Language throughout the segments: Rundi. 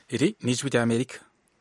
Iri ni ijwi ry'Amerika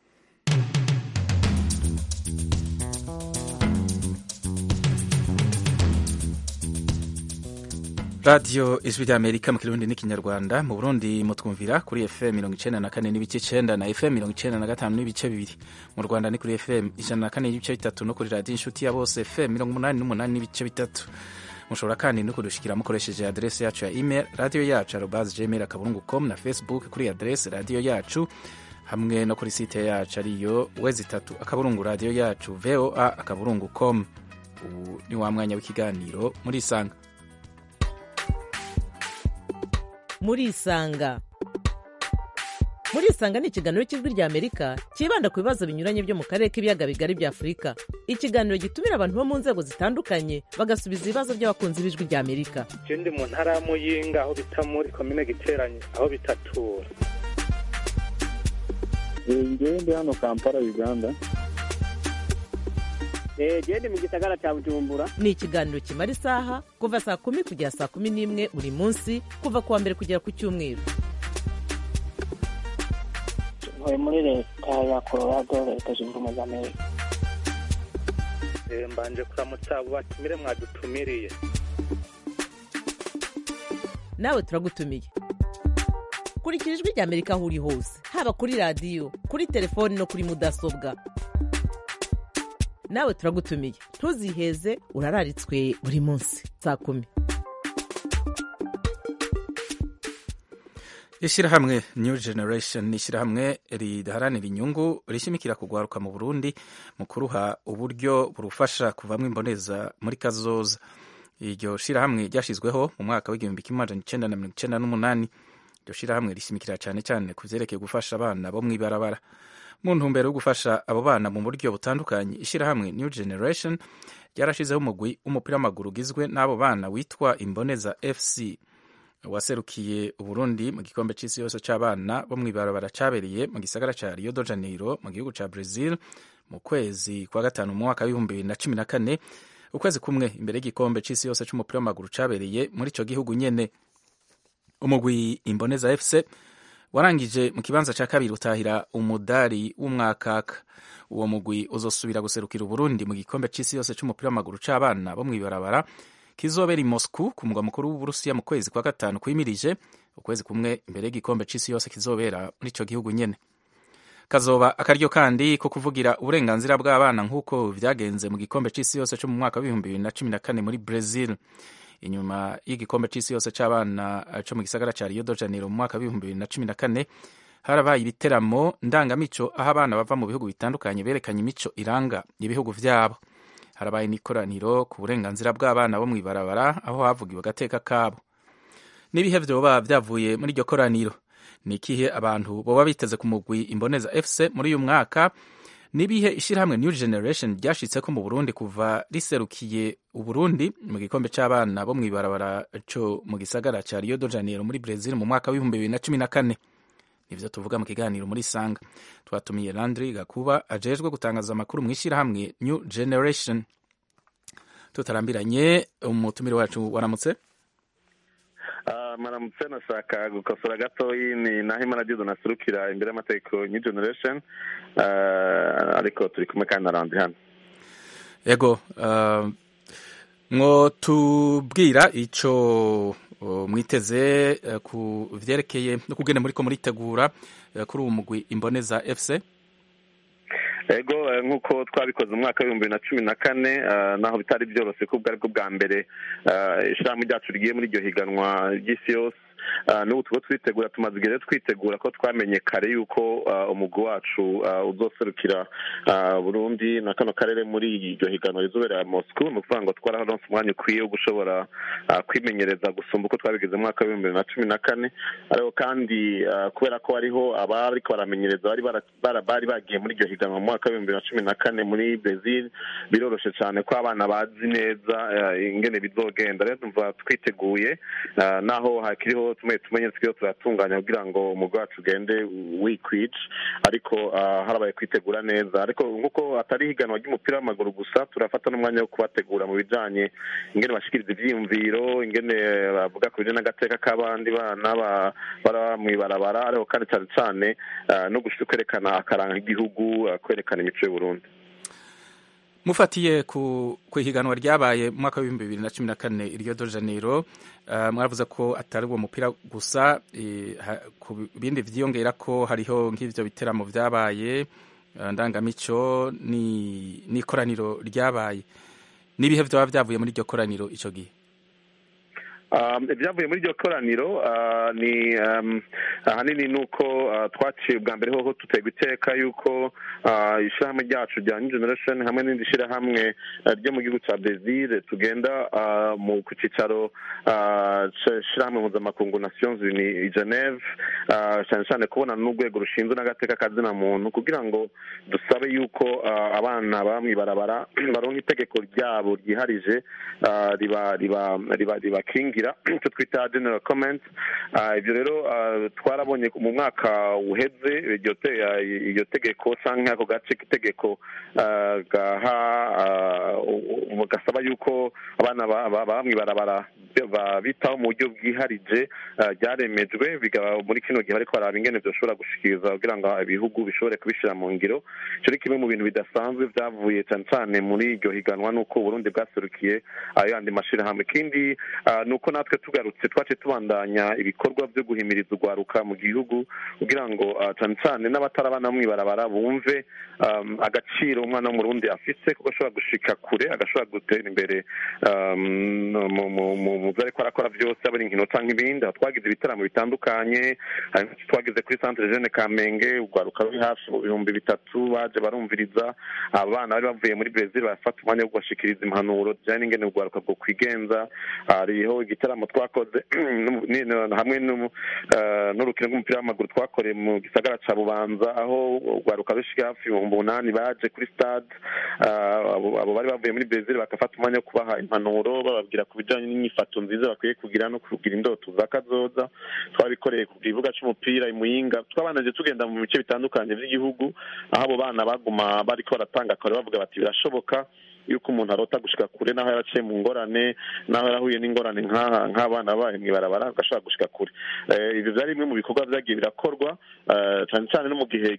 radiyo ijwi ry'Amerika mu kirundi n'ikinyarwanda mu burundi mutwumvira kuri fm mirongo icenda na kane n'ibice icenda na fm mirongo icenda na gatanu n'ibice bibiri mu rwanda ni kuri fm ijana na kane n'ibice bitatu no kuri radiyo inshuti ya bose fm mirongo umunani n'umunani n'ibice bitatu mushobora kandi no kudushikira mukoresheje adrese yacu ya email radiyo yacu arobas gmail akaburungu com na facebook kuri adrese radiyo yacu hamwe no kuri site yacu ariyo wezi itatu akaburungu radiyo yacu voa akaburungu com ubu ni wa mwanya w'ikiganiro muri isanga murisanga murisanga ni ikiganiro cy'ijwi rya amerika cyibanda ku bibazo binyuranye byo mu karere k'ibiyaga bigari bya afurika ikiganiro gitumira abantu bo mu nzego zitandukanye bagasubiza ibibazo by'abakunzi b'ijwi rya amerika je ndi mu ntara ya muyinga aho bita muri komine giteranye aho bitatura ngewe ndi hano kampala uganda gende mu gisagara cya bujumbura ni ikiganiro kimara isaha kuva saa kumi kugera saa kumi n'imwe buri munsi kuva ku wa mbere kugera ku cyumweru ntuye muri leta ya colorado leta zunze ubumwe za amerika Eh, mbanje kuramutsa abo batumire mwadutumiriye nawe turagutumiye kurikira ijwi rya amerika aho uri hose haba kuri radiyo kuri telefoni no kuri mudasobwa nawe turagutumiye ntuziheze urararitswe buri munsi saa kumi ishyirahamwe new generation ni ishyirahamwe ridaharanira inyungu rishimikira kugwaruka mu burundi mu kuruha uburyo burufasha kuvamo imboneza muri kazoza iryo shyirahamwe ryashyizweho mu mwaka w'igihumbi kimwe amajana icenda na mirongo icenda n'umunani iryo shyirahamwe rishimikira cyane cyane ku vyerekeye gufasha abana bo mw'ibarabara mu ntumbero yo gufasha abo bana mu buryo butandukanye ishyirahamwe new generation ryarashizeho umugwi w'umupira w'amaguru ugizwe n'abo bana witwa imboneza fc waserukiye uburundi mu gikombe c'isi yose c'abana bo mw'ibarabara cabereye mu gisagara ca rio de janeiro mu gihugu ca brazil mu kwezi kwa gatanu mu mwaka w'ibihumbi bibiri na cumi na kane ukwezi kumwe imbere y'igikombe c'isi yose c'umupira w'amaguru cabereye muri ico gihugu nyene umugwi imboneza fc warangije mu kibanza ca kabiri utahira umudari w'umwakaka uwo mugwi uzosubira guserukira uburundi mu gikombe c'isi yose c'umupira w'amaguru c'abana bo mw'ibarabara kizobera i moscou ku mugwa mukuru w'uburusiya mu kwezi kwa gatanu kwimirije ukwezi kumwe imbere y'igikombe c'isi yose kizobera muri ico gihugu nyene kazoba akaryo kandi ko kuvugira uburenganzira bw'abana nk'uko vyagenze mu gikombe c'isi yose co mu mwaka w'ibihumbi bibiri na cumi na kane muri brazil inyuma y'igikombe c'isi yose c'abana co mu gisagara ca rio de janeiro mu mwaka w'ibihumbi bibiri na cumi na kane harabaye ibiteramo ndangamico aho abana bava mu bihugu bitandukanye berekanye imico iranga ibihugu vyabo harabaye n'ikoraniro ku burenganzira bw'abana bo mw'ibarabara aho havugiwe agateka kabo n'ibihe vyoba vyavuye muri iryo koraniro ni ikihe abantu boba biteze ku mugwi imboneza fc muri uyu mwaka n'ibihe ishyirahamwe new generation ryashitseko mu burundi kuva riserukiye uburundi mu gikombe c'abana bo mw'ibarabara co mu gisagara ca rio de janeiro muri brazil mu mwaka w'ibihumbi bibiri na cumi na kane nivyo tuvuga mu kiganiro muri sanga twatumiye landry gakuba ajejwe gutangaza amakuru mu ishyirahamwe new generation tutarambiranye umutumire wacu waramutse Ah, maramutse nashaka gukosora gatoyi ni naho imana dido nasurukira imbere y'amategeko new generation Ah, ariko turi kumwe kandi narandi hano ego uh, mwo tubwira ico uh, mwiteze uh, ku vyerekeye no kugene muriko muritegura uh, kuri uwo mugwi imboneza fc ego eh, nk'uko twabikoze mu mwaka w'ibihumbi bibiri na cumi na kane ah, naho bitari byoroshye ko ubwo aribwo bwa mbere ah, ishirahamwe ryacu rigiye muri iryo higanwa ry'isi yose Ah, n'ubu tuba twitegura tumaze igihe rero twitegura ko twamenye kare yuko ah, umugwi wacu ah, uzoserukira ah, burundi na kano karere muri iryo higanwa rizobera moscou ni ukuvuga ngo twararonse umwanya ukwiye wo gushobora ah, kwimenyereza gusumba uko twabigize mu mwaka w'ibihumbi bibiri na cumi na kane ariko kandi ah, kubera ko hariho abariko baramenyereza bari bara- bara- bari bagiye muri iryo higanwa mu mwaka w'ibihumbi bibiri na cumi na kane muri brazil biroroshe cyane ko abana bazi neza ah, ingene bizogenda rero tumva twiteguye ah, naho hakiriho tumwe tumenye twiyo turatunganya kugira ngo umugwi wacu ugende wikwije ariko harabaye kwitegura neza ariko nk'uko atari higanwa ry'umupira w'amaguru gusa turafata n'umwanya wo kubategura mu bijanye ingene bashikiriza ivyiyumviro ingene bavuga ku bijanye n'agateka k'abandi bana bara mw'ibarabara ariko kandi cane cane no kwerekana akaranga k'igihugu kwerekana imico y'uburundi mufatiye ku ihiganwa ryabaye mu mwaka w'ibihumbi bibiri na cumi na kane Rio de Janeiro mwavuze ko atari uwo mupira gusa ku bindi vyiyongera ko hariho nk'ivyo biteramo vyabaye ndangamico n'ikoraniro ryabaye n'ibihe vyaba vyavuye muri iryo koraniro ico gihe ibyavuye muri iryo koraniro ni ahanini ni uko twaciye bwa mbere hoho duterwa iteka yuko ishyirahamwe ryacu rya new generation hamwe n'indi shyirahamwe ryo mu gihugu cya brezil tugenda ku cyicaro shyirahamwe mpuzamakungu nations i geneve cyane cyane kubonana n'urwego rushinzwe n'agateka kazina muntu kugira ngo dusabe yuko abana baba mu ibarabara baronka itegeko ryabo ryiharije ribakingira icyo twita general comment ibyo rero twarabonye mu mwaka uheze iryo tegeko cyangwa ako gace k'itegeko gaha gasaba yuko abana baba mu ibarabara bitaho mu buryo bwiharije ryaremejwe muri kino gihe ariko baraba ingene byoshobora gushikiriza kugira ngo ibihugu bishobore kubishyira mu ngiro icyo ni kimwe mu bintu bidasanzwe byavuye cyane cyane muri iryo higanwa n'uko uburundi bwaserukiye ayo yandi mashyirahamwe ikindi ni uko natwe tugarutse twace tubandanya ibikorwa byo guhimiriza urwaruka mu gihugu kugira ngo cyane cyane n'abatari abana mu ibarabara bumve agaciro umwana w'umurundi afise kuko ashobora gushika kure agashobora gutera imbere mu byo ariko arakora byose aba ari inkino cyangwa ibindi aho twagize ibitaramo bitandukanye twagize kuri centre jeune kamenge urwaruka ruri hafi mu bihumbi bitatu baje barumviriza abana bari bavuye muri brezil barafata umwanya wo kubashikiriza impanuro zijyanye n'ingene urwaruka bwo kwigenza hariho igitaramo twakoze hamwe n'urukino rw'umupira w'amaguru twakoreye mu gisagara ca bubanza aho urwaruka rushika hafi ibihumbi umunani baje kuri stade abo bari bavuye muri brezil bagafata umwanya wo kubaha impanuro bababwira ku bijanye n'inyifato nziza bakwiye kugira no kugira indoto za kazoza twabikoreye ku kibuga c'umupira imuyinga twabanaje tugenda mu bice bitandukanye vy'igihugu aho abo bana baguma bariko baratanga akore bavuga bati birashoboka yuko umuntu arota gushika kure naho yaraciye mu ngorane naho yarahuye n'ingorane nk'abana babaye mw'ibarabara agashobora gushika kure ibyo byari bimwe mu bikorwa vyagiye birakorwa cyane cyane no mu gihe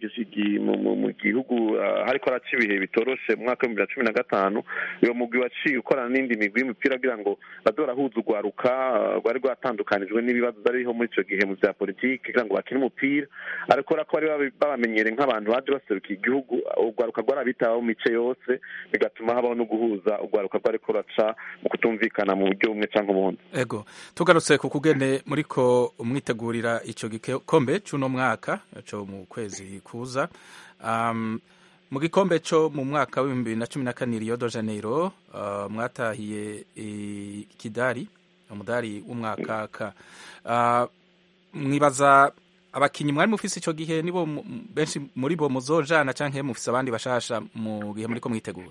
mu gihugu hariko haraca ibihe bitoroshe mu mwaka w'ibihumbi bibiri na cumi na gatanu uyo mugwi waciye ukorana n'indi migwi y'umupira kugira ngo baze barahuza urwaruka rwari rwatandukanijwe n'ibibazo byariho muri ico gihe mu vya politiki kugira ngo bakine umupira ariko ko bari babamenyere nk'abantu baje baserukiye igihugu urwaruka rwarabitaho mu mice yose bigatuma habaho no guhuza urwaruka rwari kuraca mu kutumvikana mu buryo bumwe cyangwa ubundi ego tugarutse ku kugene muriko mwitegurira ico gikombe c'uno mwaka co mu kwezi kuza um, mu gikombe co mu mwaka w'ibihumbi bibiri na cumi na kane Rio de Janeiro uh, mwatahiye ikidari umudari w'umwakaka uh, mwibaza abakinyi mwari mufise ico gihe nibo benshi muri bo muzojana canke mufise abandi bashasha mu gihe muriko mwitegura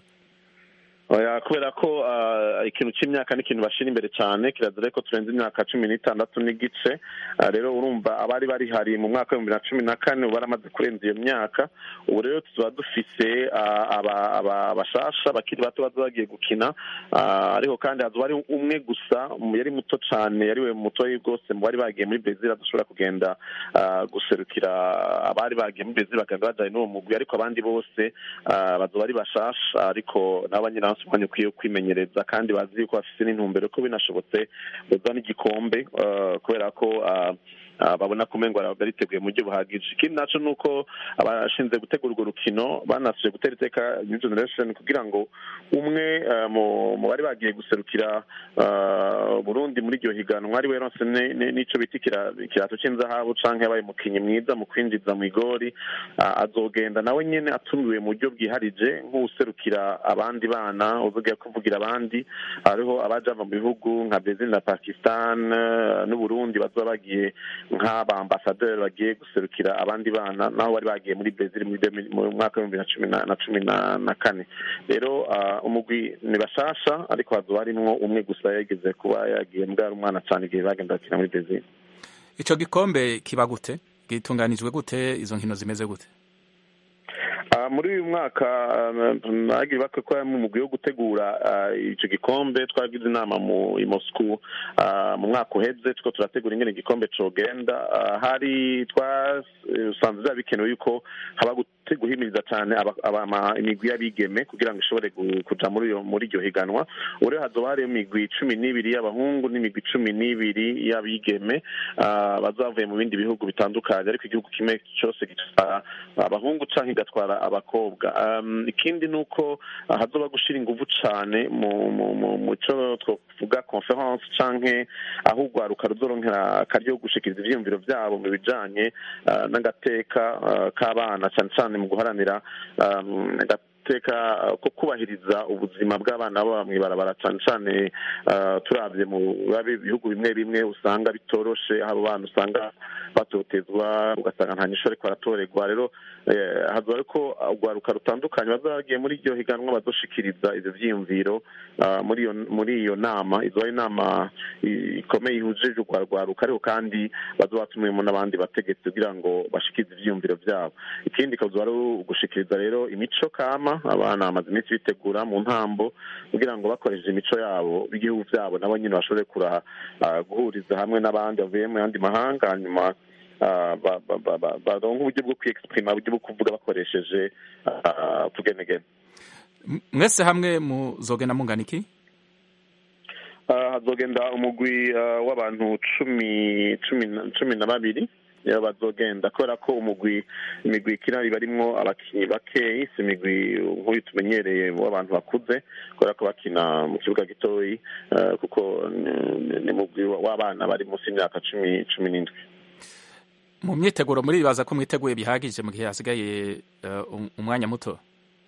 kubera ko ikintu cy'imyaka ni ikintu bashyira imbere cyane kirazira ko turenze imyaka cumi n'itandatu n'igice rero urumva abari barihari mu mwaka w'ibihumbi na cumi na kane ubu baramaze kurenza iyo myaka ubu rero tuba dufise abashasha bakiri bato baza bagiye gukina ariko kandi hazuba ari umwe gusa yari muto cyane yari we muto rwose mu bari bagiye muri brezil adashobora kugenda guserukira abari bagiye muri brezil bakagenda bajyanye n'uwo mugwi ariko abandi bose bazuba ari bashasha ariko nabo nyine umwanya ukwiye kwimenyereza kandi bazi yuko bafite n'intumbero ko binashobotse baza n'igikombe kubera ko babona ko umengo bariteguye mu buryo buhagije ikindi naco ni uko abashinzwe gutegura urwo rukino banasuje gutera iteka new generation kugira ngo umwe mu bari bagiye guserukira burundi muri iryo higanwa ari we ronse n'ico bita ikirato c'inzahabu canke yabaye umukinyi mwiza mu kwinjiza mu igori azogenda nawe nyene atumiwe mu buryo bwiharije nk'uwuserukira abandi bana uvuga kuvugira abandi hariho abaja mu bihugu nka Brazil na Pakistan n'Uburundi bazoba bagiye nk'abambasaderi bagiye guserukira abandi bana naho bari bagiye muri Brazil mu mwaka w'ibihumbi na cumi na cumi na kane rero umugwi ni bashasha ariko hazoba harimwo umwe gusa yageze kuba yagiye mbwari umwana cyane igihe bagenda bakina muri Brazil ico gikombe kiba gute gitunganijwe gute izo nkino zimeze gute Ah, muri uyu mwaka bagiye bakora mu mugwi wo gutegura ah, ico gikombe twagize inama mu i Moscou ah, mu mwaka uheze tuko turategura ingene igikombe cogenda Ah, hari twasanze byaba bikenewe yuko haba gute- guhimiriza cyane aba- aba- imigwi y'abigeme kugira ngo ishobore gu- kuja muri iyo muri iryo higanwa ubu rero hazoba hariyo imigwi cumi n'ibiri y'abahungu n'imigwi cumi n'ibiri y'abigeme ah, bazavuye mu bindi bihugu bitandukanye ariko igihugu kimwe cyose gitwara abahungu canke igatwara abakobwa um, ikindi ni uko ah, hazoba gushira inguvu cane mu mu mu mu co twovuga conference canke aho urwaruka ruzoronkera akaryo ko gushikiriza ivyiyumviro vyabo mu bijanye ah, n'agateka ah, k'abana cane cane mu guharanira um, agateka ah, ko kubahiriza ubuzima bw'abana baba mw'ibarabara cane cane ah, turavye mu babe bihugu bimwe bimwe usanga bitoroshe abo bana usanga batotezwa ugasanga nta nyishu ariko baratorerwa rero eh, hazoba ariko urwaruka rutandukanye bazaba bagiye muri iryo higanwa bazoshikiriza ivyo vyiyumviro ah, muri iyo muri iyo nama izoba ari inama i- ikomeye ihujije urwa rwaruka ariko kandi bazoba batumiyemo n'abandi bategetsi kugira ngo bashikirize ivyiyumviro vyabo ikindi ikazoba ari ugushikiriza rero imico kama abana bamaze iminsi bitegura mu ntambo kugira ngo bakoresheje imico yabo b'igihugu vyabo nabo nyine bashobore kura ah, guhuriza hamwe n'abandi bavuye mu yandi mahanga hanyuma ah, ba- ba- ba- ba- baronke uburyo bwo kwiyexprima uburyo bwo kuvuga bakoresheje ah, tugenegene M- mwese hamwe muzogenda mungana iki Ah, hazogenda umugwi ah, w'abantu cumi cumi na- cumi na babiri niyo bazogenda kubera ko umugwi imigwi ikina iba arimwo abakinyi bakeyi si imigwi nk'uyu tumenyereye w'abantu bakuze kubera ko bakina mu kibuga gitoyi ah, kuko ni- ni umugwi w'abana bari munsi y'imyaka cumi cumi n'indwi mu myiteguro muribaza ko mwiteguye bihagije mu gihe hasigaye eh, um- umwanya muto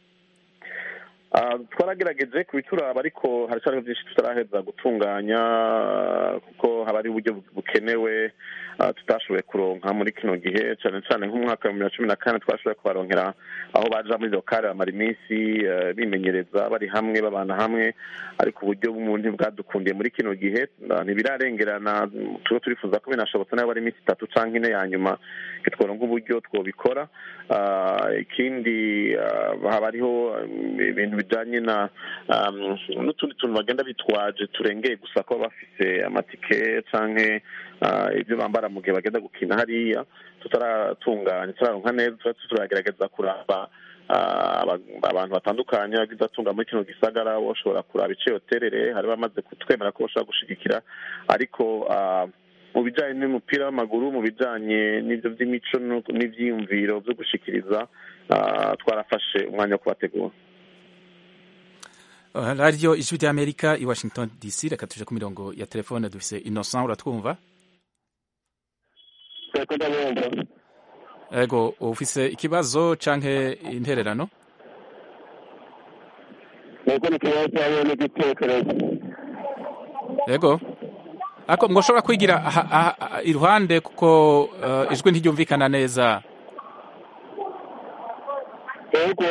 Ah, twaragerageje kubituraba ariko haracyariho byinshi tutaraheza gutunganya ah, kuko haba ari uburyo bukenewe ah, tutashoboye kuronka muri kino gihe cyane cyane nk'umwaka wa bibiri na cumi na kane twashoboye kubaronkera aho baja muri lokale bamara iminsi eh, bimenyereza bari hamwe babana hamwe ariko uburyo bw'umuntu bwadukundiye muri kino gihe ah, ntibirarengerana tuba turifuza ko binashobotse nayo bari iminsi itatu canke ine ya nyuma tworonka uburyo twobikora Ah, ikindi ah, haba hariho um, ibintu bijanye na um, n'utundi tuntu bagenda bitwaje turengeye gusa ko bafise amatike canke ah, ibyo bambara mu gihe bagenda gukina hariya tutaratunganya turaronka neza tuba turagerageza kuraba ah, aba- abantu batandukanye bagize atunga muri kino gisagara bashobora kuraba ico yoterere hari bamaze kutwemera ko bashobora gushigikira ariko ah, mu bijanye n'umupira w'amaguru mu bijanye n'ivyo vy'imico no- n'ivyiyumviro vyo gushikiriza ah, twarafashe umwanya wo kubategura Uh, radiyo ijwi ry'amerika i washington dc reka tuje ku mirongo ya telefone dufise innocent uratwumva Eko ndabumva ego ufise ikibazo canke intererano eko ni ikibazo hamwe n'igitekerezo ego ako mwoshobora kwigira aha- aha- aha- iruhande kuko uh, ijwi ntiryumvikana neza eko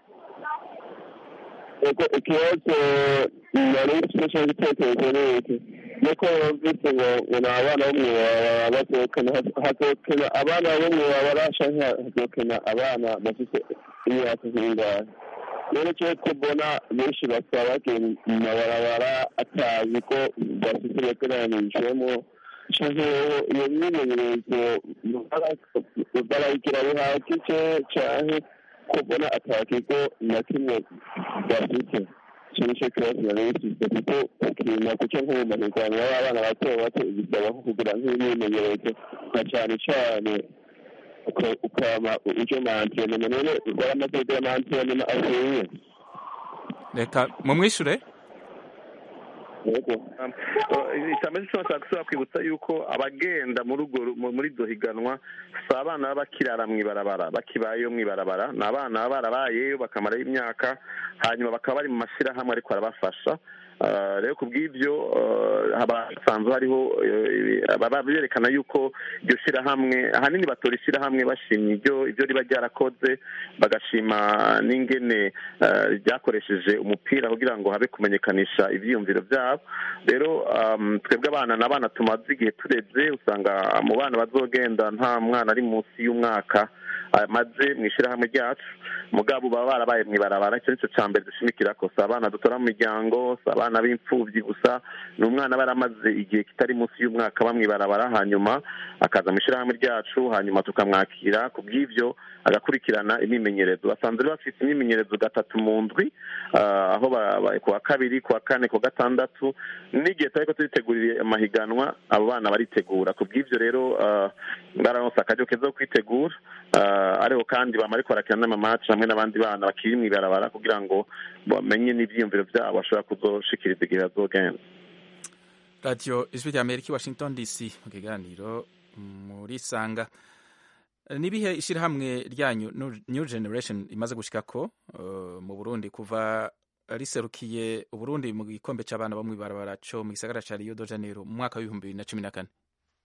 eko ikibazo nari mfite cyangwa igitekerezo ni iki nuko bumvise ngo ngo ni abana bo mw'ibarabara bazokena hazokena abana bo mw'ibarabara canke hazokena abana bafite imyaka zingahe rero cyo tubona benshi basaba bagiye mu mabarabara atazi ko bafite bateranijwemo canke iyo myimenyerezo barayigira bihagije canke kubona ata kigo na kimwe bafite icyo nicyo kibazo nari bifite kuko ukina guca nko mu mahiganwa y'abana bato bato bisaba nko kugira nk'imyimenyerezo nka cane cane uka- ukama uje mantrenema none waramaze kugira mantrenema akwiye reka mumwishure yego icambere cyo nshaka gusubira kwibutsa yuko abagenda muri urwo ru- mu- muri iryo higanwa si abana baba bakirara mw'ibarabara bakibayeyo mw'ibarabara ni abana baba barabayeyo bakamarayo imyaka hanyuma bakaba bari mu mashyirahamwe ariko arabafasha Ah, rero ku bw'ibyo ah, haba hasanzwe hariho eh, baba berekana yuko iryo shyirahamwe ahanini batora ishyirahamwe bashimye ibyo ibyo riba ryarakoze bagashima n'ingene ah, ryakoresheje umupira kugira ngo habe kumenyekanisha ibyiyumviro byabo rero um, twebwe abana n'abana tumaze igihe tureze usanga mu bana bazogenda nta mwana ari munsi y'umwaka amaze mu ishyirahamwe ryacu mugabo baba barabaye mu ibarabara icyo nicyo cya mbere dushimikira ko si abana dutora mu miryango si abana b'imfubyi gusa ni umwana aba yaramaze igihe kitari munsi y'umwaka aba mu ibarabara hanyuma akaza mu ishyirahamwe ryacu hanyuma tukamwakira ku bw'ibyo agakurikirana imyimenyerezo basanzwe rero bafite imyimenyerezo gatatu mu ndwi ah, aho ba- ba- ku wa kabiri ku wa kane ku wa gatandatu n'igihe turi ko turitegurira amahiganwa abo bana baritegura ku bw'ibyo rero ah, bararonse akaryo keza ko kwitegura ah, ariko kandi bama ariko barakina n'amamaci hamwe n'abandi bana bakiri mu ibarabara kugira ngo bamenye n'ibyiyumviro byabo bashobora kuzoshikiriza igihe bazogenda radiyo ijwi rya amerika i washington dc mu kiganiro muri sanga nibihe ishyirahamwe ryanyu New- new generation imaze gushikako uh, mu burundi kuva riserukiye uburundi mu gikombe c'abana bo mw'ibarabara co mu gisagara ca rio de janeiro mu mwaka w'ibihumbi bibiri na cumi na kane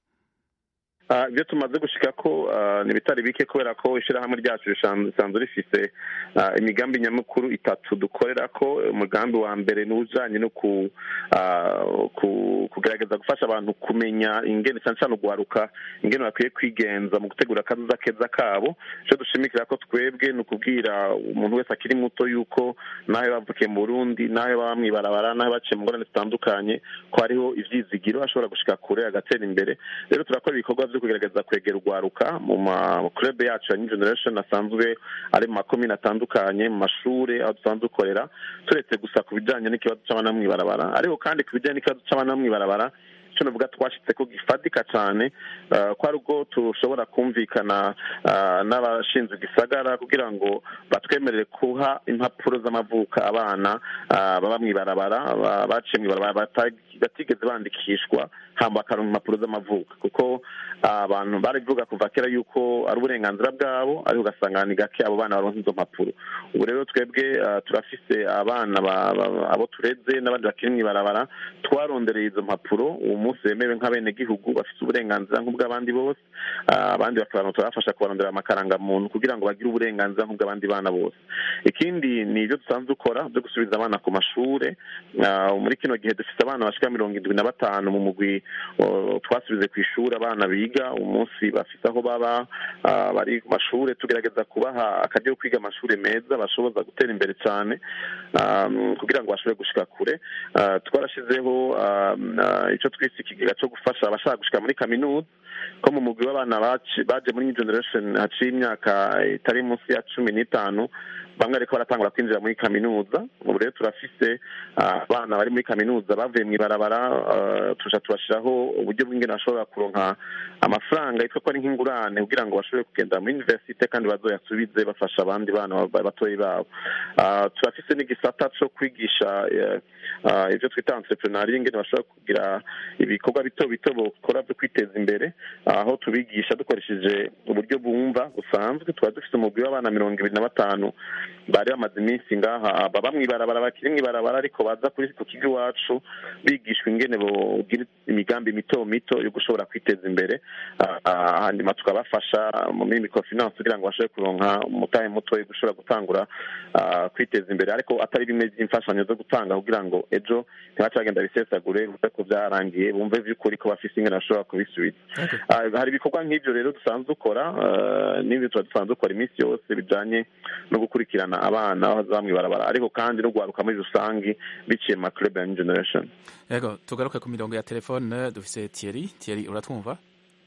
Ah, ibyo tumaze gushika ko ah, ni bitari bike kubera ko ishyirahamwe ryacu rishan- risanzwe rifise ah, imigambi nyamukuru itatu dukorera ko umugambi wa mbere ni ujanye no ku, ah, ku kugerageza gufasha abantu kumenya ingene cyane cyane ugwaruka ingene bakwiye kwigenza mu gutegura akazuza keza kabo icyo dushimikira ko twebwe ni ukubwira umuntu wese akiri muto yuko nawe bavukiye mu burundi nawe baba mw'ibarabara nawe baciye mu ngorane zitandukanye ko hariho ivyizigiro ashobora gushika kure agatera imbere rero turakora ibikorwa byo kugerageza kwegera urwaruka mu makurebe yacu ya new generation asanzwe ari mu makomine atandukanye mu mashure aho dusanzwe dukorera turetse gusa ku bijanye n'ikibazo c'abana bo mw'ibarabara ariko kandi ku bijanye n'ikibazo c'abana bo mw'ibarabara icyo navuga twashitse ko gifatika cyane eh, ko ari ubwo tushobora kumvikana eh, n'abashinzwe igisagara kugira ngo batwemerere kuha impapuro z'amavuka abana eh, baba mw'ibarabara ba- baciye mw'ibarabara bata- batigeze bandikishwa hamba bakaronka impapuro z'amavuka kuko ah, abantu barabivuga kuva kera yuko ari uburenganzira bwabo ariko ugasanga ni gake abo bana baronka izo mpapuro ubu rero twebwe ah, turafise abana ba- ba- abo tureze n'abandi bakiri mw'ibarabara twarondereye izo mpapuro uwo munsi bemewe nk'abenegihugu bafite uburenganzira nk'ubw'abandi bose Ah, abandi bakaba turabafasha kubarondera amakarangamuntu kugira ngo bagire uburenganzira nk'ubw'abandi bana bose ikindi ni ibyo dusanzwe dukora byo gusubiza abana ku mashure Ah, muri kino gihe dufite abana bashika mirongo indwi na batanu mu mugwi oh, twasubize ku ishuri abana biga umunsi bafite aho baba ah, bari ku mashure tugerageza kubaha akaryo ko kwiga amashuri meza bashoboza gutera imbere cyane ah, kugira ngo bashobore gushika kure Ah, twarashizeho ah, ah, ico twise ikigega cyo gufasha abashaka gushika muri kaminuza ko mu mugwi w'abana baci- baje muri new generation haciye imyaka itari munsi ya cumi n'itanu bamwe ariko baratangura kwinjira muri kaminuza ubu rero turafise ah, abana bari muri kaminuza bavuye mw'ibarabara ah, tuja tubashiraho uburyo bw'ingene bashobora kuronka amafaranga yitwa ko ari nk'ingurane kugira ngo bashobore kugenda muri universite kandi bazoyasubize bafasha abandi bana ba- batoyi babo Ah, turafise n'igisata co kwigisha eh, ah, ivyo twita entrepreneuria ingene bashobora kugira ibikorwa bito bito bokora byo kwiteza imbere aho tubigisha dukoresheje uburyo bumva busanzwe tuba dufite umugwi w'abana mirongo ibiri na batanu bari bamaze iminsi ngaha baba mw'ibarabara bakiri mw'ibarabara ariko baza kuri ku kigo iwacu bigishwa ingene bogira imigambi mito mito yo gushobora kwiteza imbere Ah, ah, hanyuma tukabafasha muri microfinance kugira ngo bashobore kuronka umutahe muto yo gushobora gutangura ah, kwiteza imbere ariko atari bimwe by'imfashanyo zo gutanga kugira ngo ejo ntibace bagenda bisesagure bumve ko byarangiye bumve vy'ukuri ko bafise ingene bashobora kubisubiza Okay. Ah, hari ibikorwa nk'ibyo rero dusanzwe dukora ah, n'ibyo tuba dusanzwe dukora iminsi yose bijanye no gukurikirana abana aho baza mw'ibarabara ariko kandi no guharuka muri rusange biciye mu maclub ya New generation yego tugaruke ku mirongo ya telefone dufise Thierry Thierry uratwumva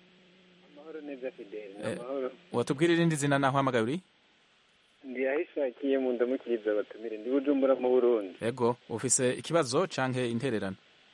amahoro neza fideli ni Eh. amahoro watubwira irindi zina naho hamagaye uri ndi ahishakiye mu ndamukiriza abatumire ndi bujumbura mu burundi yego ufise ikibazo canke intererano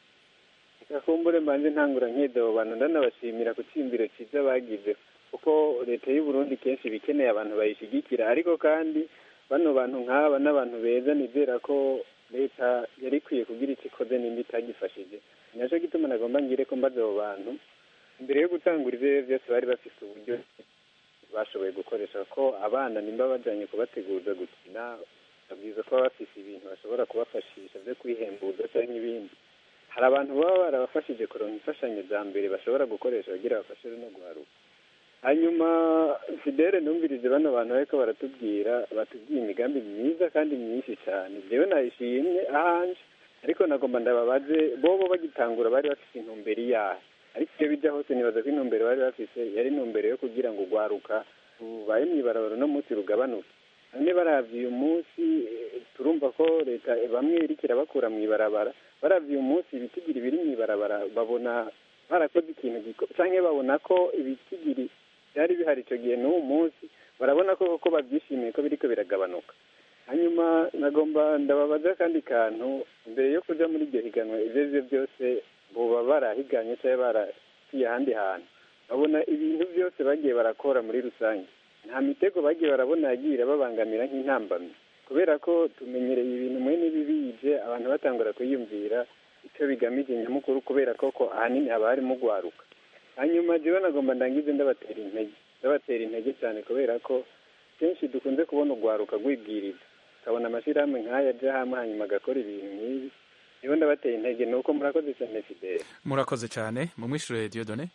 kakumbure mbanze ntangura nk'edo bantu ndanabashimira ku cyiyumviro cyiza bagize kuko leta y'u Burundi kenshi iba ikeneye abantu bayishyigikira ariko kandi bano bantu nk'aba n'abantu beza nizera ko leta yari ikwiye kugira icyo ikoze n'indi itagifashije ni nacyo gituma nagomba ngire ko mbaza abo bantu mbere yo gutangura ibyo byose bari bafite uburyo bashoboye gukoresha ko abana nimba bajyanye kubateguza gukina babwiza kuba bafise ibintu bashobora kubafashisha byo kwihembuza cyangwa ibindi hari abantu baba barabafashije kuronka imfashanyo za mbere bashobora gukoresha bagira bafashe no guharuka hanyuma fidele numvirije bano bantu bariko baratubwira batubwiye imigambi myiza kandi myinshi cyane jewe nayishimye ahanje ariko nagomba ndababaze bobo bagitangura bari bafise intumbero iyahe ariko iyo bija hose nibaza ko intumbero bari bafise yari intumbero yo kugira ngo urwaruka rubaye mw'ibarabara uno munsi rugabanuke none baravye uyu munsi eh, turumva ko leta bamwe iriko irabakura mw'ibarabara baravye uyu munsi ibitigiri biri mw'ibarabara babona barakoze ikintu giko canke babona ko ibitigiri byari bihari icyo gihe n'uwo munsi barabona ko koko babyishimiye ko biriko biragabanuka hanyuma nagomba ndababaza akandi kantu mbere yo kuja muri iryo higanwa ivyo arivyo byose boba barahiganye cyangwa baraciye ahandi hantu babona ibintu byose bagiye barakora muri rusange nta mitego bagiye barabona yagiye irababangamira nk'intambamyi kubera ko tumenyereye ibintu mwe n'ibibije abantu batangura kuyiyumvira icyo bigamije nyamukuru kubera koko ahanini haba harimo gwaruka hanyuma jewe nagomba ndangize ndabatera intege ndabatera intege cyane kubera ko kenshi dukunze kubona urwaruka rwibwiriza ukabona amashyirahamwe nk'aya aja hamwe hanyuma agakora ibintu nk'ibi niho ndabatera intege ni uko murakoze cyane fidele murakoze cyane mumwishure Dieudonné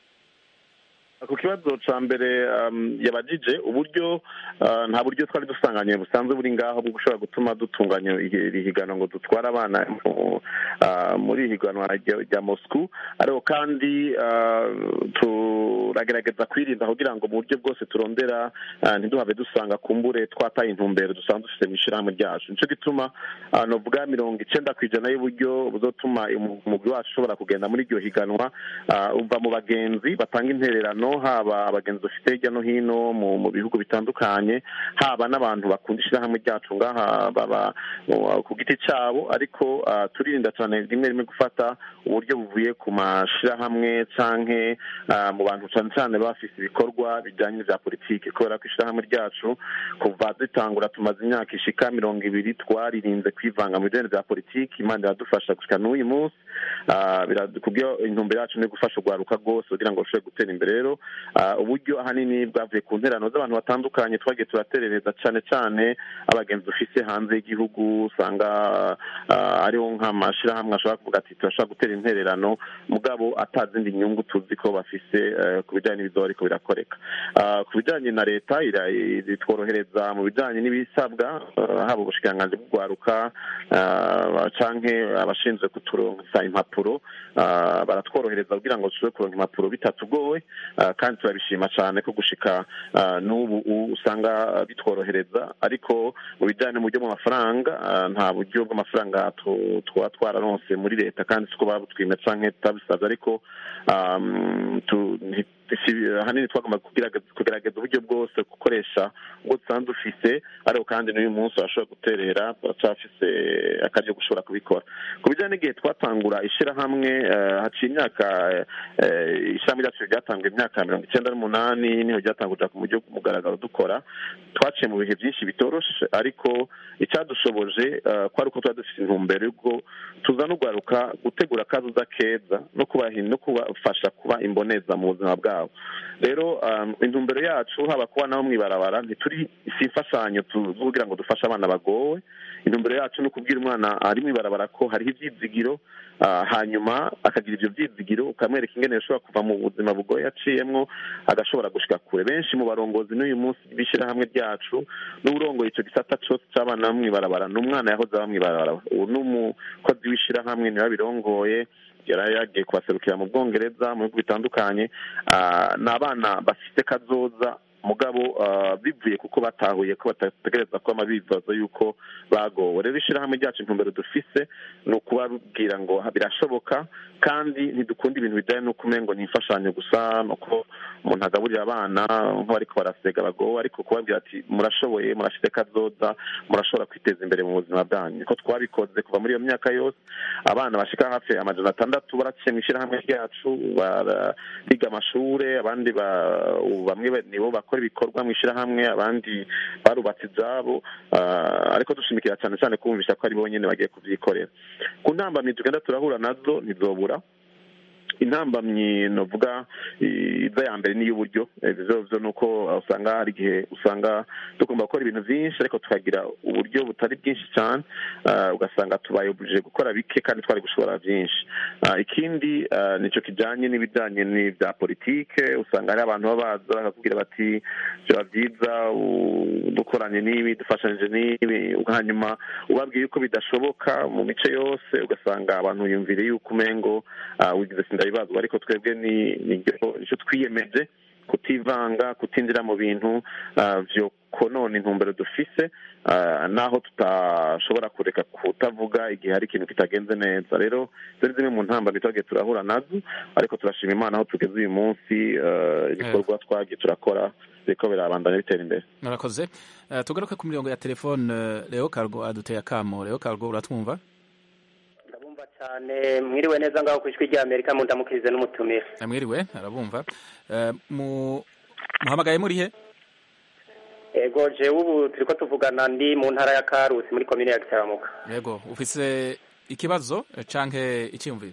ku kibazo ca mbere um, yabajije uburyo uh, nta buryo twari dusanganye busanzwe buri ngaho bwo gushobora gutuma dutunganya iri higanwa ngo dutware abana mu- uh, muri iri higanwa rya rya Moscou ariko kandi uh, turagerageza kwirinda kugira ngo mu buryo bwose turondera uh, ntiduhave dusanga kumbure twataye intumbero dusanzwe dufite mu ishyirahamwe ryacu nico gituma uh, novuga mirongo icenda ku ijana y'uburyo buzotuma umu- umugwi wacu ushobora kugenda muri iryo higanwa uh, uva mu bagenzi batanga intererano haba abagenzi dufite hirya no hino mu mu bihugu bitandukanye haba n'abantu bakunda ishyirahamwe ryacu ngaha baba mu- ku giti cyabo ariko uh, turirinda cyane rimwe rimwe gufata uburyo buvuye ku mashirahamwe canke uh, mu bantu cyane cyane baba bafise ibikorwa bijyanye n'ivya politiki kubera ko ishyirahamwe ryacu kuva dutangura tumaze imyaka ishika mirongo ibiri twaririnze kwivanga mu bijyanye vya politiki imana iradufasha gushika n'uyu munsi Ah, bira- kubyo intumbero yacu ni gufasha urwaruka rwose kugira ngo rushobore gutera imbere rero ah, uburyo ahanini bwavuye ku nterano z'abantu batandukanye twagiye turaterereza cyane cyane abagenzi dufise hanze y'igihugu usanga ah, ariho nk'amashirahamwe ashobora kuvuga ati turashobora gutera intererano mugabo atazindi nyungu tuzi ko bafise eh, ku bijyanye n'ibizoba ariko birakoreka Ah, ku bijyanye na leta ira- itworohereza mu bijyanye n'ibisabwa ah, haba ubushikiranganji bw'urwaruka ah, canke abashinzwe kuturonsa impapuro ah, baratworohereza kugira ngo dushobore kuronka impapuro bitatugoye ah, kandi turabishima cyane ko gushika ah, n'ubu u- usanga bitworohereza ariko mu bijyanye mu buryo bw'amafaranga ah, nta buryo bw'amafaranga tu- tuba twararonse muri leta kandi siko babutwime canke tutabisabye ariko um, tu- nti- si- ahanini twagomba kugerageza kugerageza uburyo bwose gukoresha ubwo dusanzwe dufise ariko kandi n'uyu munsi urashobora guterera turacyafise akaryo gushobora kubikora ku bijyanye n'igihe twatangura ishyirahamwe eh, haciye imyaka eh, ishyirahamwe ryacu ryatanguye imyaka mirongo icyenda n'umunani niho ryatangurira ku buryo bw'umugaragaro dukora twaciye mu bihe byinshi bitoroshe ariko icyadushoboje eh, kwari uko tuba dufite intumbero y'ubwo tuza no kugaruka gutegura akazuza keza no kubaha no kubafasha kuba imboneza mu buzima bwabo rero um, intumbero yacu haba kuba nabo mw'ibarabara ntituri si imfashanyo tu- zo kugira ngo dufashe abana bagowe intumbero yacu ni ukubwira umwana ari mw'ibarabara ko hariho ibyizigiro ah, hanyuma akagira ibyo byizigiro ukamwereka ingene yashobora kuva mu buzima bugoye yaciyemwo agashobora gushika kure benshi mu barongozi n'uyu munsi b'ishyirahamwe ryacu n'uburongoye icyo gisata cose c'abana bo mw'ibarabara ni umwana yahoze aba mw'ibarabara ubu ni umukozi w'ishyirahamwe niwe abirongoye yari yagiye kubaserukira mu bwongereza mu bihugu bitandukanye Ah, ni abana bafite kazoza mugabo ah, bivuye kuko batahuye ko batategereza kuba bibaza yuko bagowe rero ishyirahamwe ryacu intumbero dufise ni ukubabwira ngo birashoboka kandi ntidukunda ibintu bijyanye n'uko umengo ni imfashanyo gusa nuko umuntu agaburira abana nk'abariko barasega bagowe ariko kubabwira ati murashoboye murafite kazoza murashobora kwiteza imbere mu buzima bwanyu niko twabikoze kuva muri iyo myaka yose abana bashika hafi amajana atandatu baraciye mu ishyirahamwe ryacu bariga amashure abandi ba- ubu bamwe ba- nibo bakora ibikorwa mu ishyirahamwe abandi barubatse ibyabo ah, ariko dushimikira cyane cyane kumvisha ko ari bo nyine bagiye kubyikorera ku ntambamyi tugenda turahura nazo ntizobura intambamyi novuga iza ya mbere n'iy'uburyo ivyo vyo nuko usanga hari igihe usanga tugomba gukora ibintu vyinshi ariko tukagira uburyo butari bwinshi cyane ugasanga tubayobuje gukora bike kandi twari gushobora byinshi ikindi nico kijanye n'ibijanye n'ivya politike usanga hari abantu baba baza bakakubwira bati byaba byiza dukoranye n'ibi dufashanyije n'ibi hanyuma ubabwiye yuko bidashoboka mu mice yose ugasanga abantu yumvire yuko umengo wigize sindabibazwa ariko twebwe ni nicyo twiyemeje kutivanga kutinjira mu bintu vyo konona intumbero dufise naho tutashobora kureka kutavuga igihe hari ikintu kitagenze neza rero zari zimwe mu ntambara twagiye turahura nazo ariko turashima imana aho tugeze uyu munsi ibikorwa twagiye turakora biriko birabandanya bitera imbere murakoze tugaruke ku mirongo ya telefone leo cargo aduteye akamo leo cargo uratwumva ndabumva cyane mwiriwe neza ngaho ku ijwi rya amerika mundamukirize n'umutumire mwiriwe arabumva muhamagaye muri he ego jewe ubu turiko tuvugana ndi mu ntara ya karusi muri komine ya gisaramuka yego ufise ikibazo canke icyiyumviro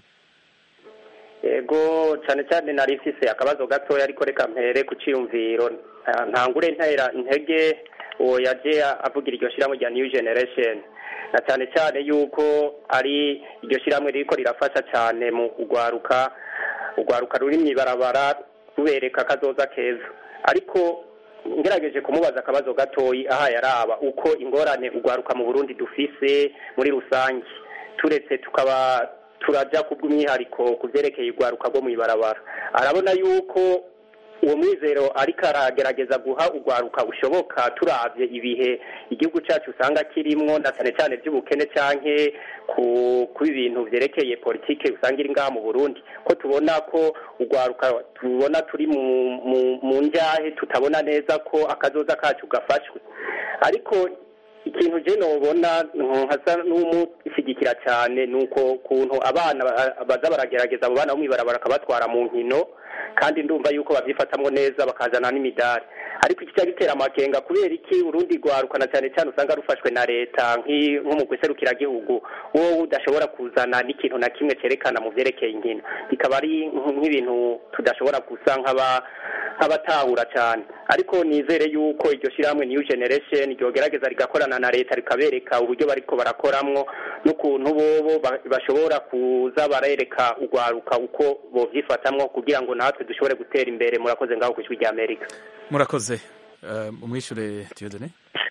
ego cyane cyane nari mfise akabazo gatoya ariko reka mpere ku ciyumviro ntangure ntera intege uwo yaje avugira iryo shirahamwe rya new generation na cyane cyane yuko ari iryo shirahamwe ririko rirafasha cyane mu kugwaruka urwaruka ruri mw'ibarabara rubereka akazoza keza ariko ngerageje kumubaza akabazo gatoyi aha yaraba uko ingorane urwaruka mu burundi dufise muri rusange turetse tukaba turajya ku bw'umwihariko ku byerekeye urwaruka rwo mu ibarabara arabona yuko uwo mwizero ariko aragerageza guha urwaruka bushoboka turabye ibihe igihugu cyacu usanga kirimwo na cyane cyane by'ubukene cyangwa ku bintu byerekeye politike usanga iri ngaha mu burundi ko tubona ko urwaruka tubona turi mu njyahe tutabona neza ko akazoza kacu gafashwe ariko ikintu je nobona nkasa n'umushyigikira cyane ni uko kuntu abana baza baragerageza abo bana bo mw'ibarabara bakabatwara mu nkino kandi ndumva yuko babyifatamwo neza bakazana n'imidari ariko iki gitera amakenga kubera iki urundi rwaruka na cyane cyane usanga rufashwe na leta nko mu gihugu wowe udashobora kuzana n'ikintu na kimwe cyerekana mu byerekeye inkino bikaba ari nk'ibintu tudashobora gusa nk'abatahura cyane ariko nizere yuko iryo shyirahamwe new generation ryogerageza rigakorana na leta rikabereka uburyo bariko barakoramwo n'ukuntu bobo bashobora kuza barereka urwaruka uko bovyifatamwo kugira ngo natwe dushobore gutera imbere murakoze ngaho ku ijwi rya amerika murakoze umwishure tiyodone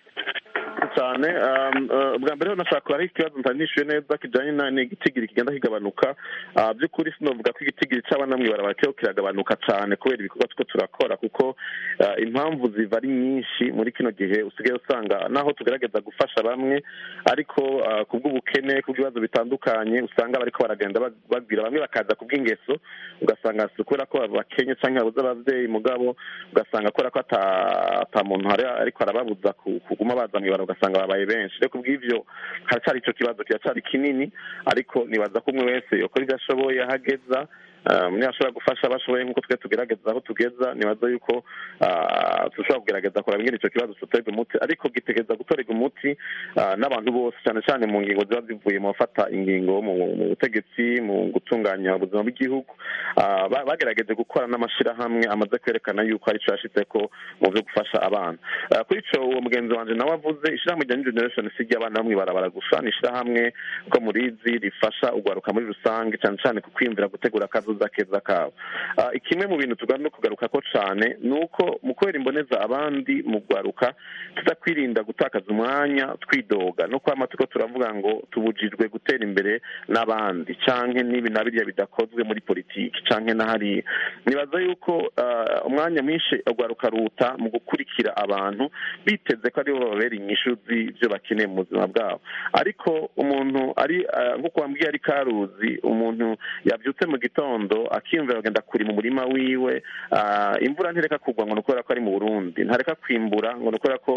cyane bwa mbere nashaka hari ikibazo ntanishyuye neza kijyanye n'igitigiri kigenda kigabanuka by'ukuri sinavuga ko igitigiri cy'abana mw'ibarabara kiriko kiragabanuka cyane kubera ibikorwa two turakora kuko impamvu ziva ari nyinshi muri kino gihe usigaye usanga naho tugerageza gufasha bamwe ariko ku bw'ubukene ku bw'ibibazo bitandukanye usanga bariko baragenda babwira bamwe bakaza ku bw'ingeso ugasanga si kubera ko bakenye cyangwa babuze ababyeyi mugabo ugasanga kubera ko ata muntu ariko arababuza kuguma baza mw'ibarabara ugasanga babaye benshi rero kubw'ivyo haracyari ico kibazo kiracyari kinini ariko nibaza ko umwe wese yokora ibyo ashoboye ahageza niba ashobora gufasha abashoboye nk'uko twe tugerageza aho tugeza nibaza yuko dushobora kugerageza kuraba ingene icyo kibazo tuterwa umuti ariko gitegereza gutorerwa umuti n'abantu bose cyane cyane mu ngingo ziba zivuye mu bafata ingingo mu butegetsi mu gutunganya ubuzima bw'igihugu bagerageje gukora n'amashyirahamwe amaze kwerekana yuko ari cyo yashyize ko mu byo gufasha abana kuri icyo uwo mugenzi wanjye nawe avuze ishyirahamwe rya new generation si iry'abana bamwe barabara gusa ni ishyirahamwe ko murizi rifasha urwaruka muri rusange cyane cyane ku kwiyumvira gutegura akazuza keza kabo kimwe mu bintu tugomba kugaruka ko cyane ni uko mu kubera imboneza abandi mu rwaruka tuza kwirinda gutakaza umwanya twidoga no kwama tuko turavuga ngo tubujijwe gutera imbere n'abandi canke n'ibi na biriya bidakozwe muri politiki canke na hariya nibaza yuko umwanya mwinshi urwaruka ruta mu gukurikira abantu biteze ko aribo bababera inyishu z'ibyo bakeneye mu buzima bwabo ariko umuntu ari nk'uko wambwiye ari karuzi umuntu yabyutse mu gitondo akiyumvira agenda kuri mu murima wiwe imvura ntireka kugwa ngo ni ukubera ko ari mu burundi ntareka kwimbura ngo ni ukubera ko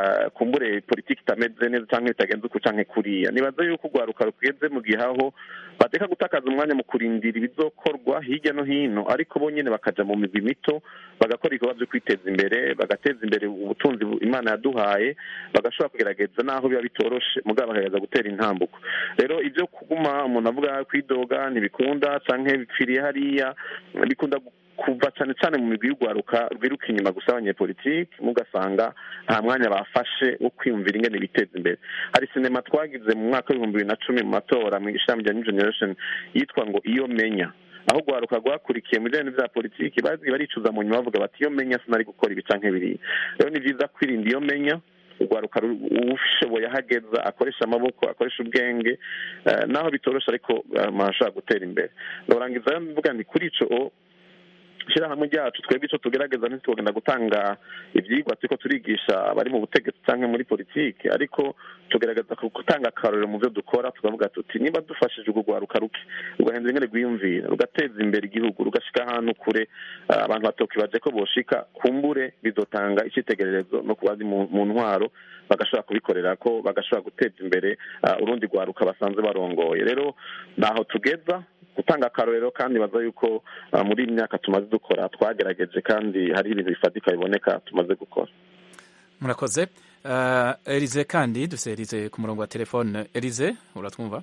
kumbure politiki itameze neza cyangwa bitagenze uku cyangwa kuriya nibaza yuko urwaruka rugeze mu gihe aho bateka gutakaza umwanya mu kurindira ibizokorwa hirya no hino ariko bo nyine bakaja mu migwi mito bagakora ibikorwa byo kwiteza imbere bagateza imbere ubutunzi imana yaduhaye bagashobora kugerageza naho biba bitoroshe mugabo bakagerageza gutera intambuko rero ibyo kuguma umuntu avuga kwidoga ntibikunda canke bipfiriye hariya bikunda kuva cyane cyane mu migwi y'urwaruka rwiruka inyuma gusa abanyepolitiki mugasanga nta mwanya bafashe wo kwiyumvira ingene biteza imbere hari sinema twagize mu mwaka w'ibihumbi bibiri na cumi mu matora mu ishami rya new generation yitwa ngo iyo menya aho urwaruka rwakurikiye mu bijyanye bya politiki bazi baricuza mu nyuma bavuga bati iyo menya sinari gukora ibi canke biriya rero ni byiza kwirinda iyo menya urwaruka ushoboye ahageza akoresha amaboko akoresha ubwenge naho bitorosha ariko ashobora gutera imbere ndarangiza mvuga nti kuri ico ishyirahamwe ryacu twebwe icyo tugerageza ntitugenda gutanga ibyigwa turiko turigisha abari mu butegetsi cyangwa muri politiki ariko tugerageza gutanga akarorero mu byo dukora tukavuga tuti niba dufashije urwo rwaruka ruke rugahindura ingene rwiyumvira rugateza imbere igihugu rugashika ahantu kure abantu batokibaje ko boshika kumbure bizotanga icyitegererezo no kubazi mu ntwaro bagashobora kubikorera ko bagashobora guteza imbere urundi rwaruka basanzwe barongoye rero naho tugeza gutanga akarorero kandi baza yuko muri iyi myaka tumaze dukora twagerageje kandi hari ibintu bifatika biboneka tumaze gukora murakoze erize kandi dufite erize ku murongo wa telefone erize uratwumva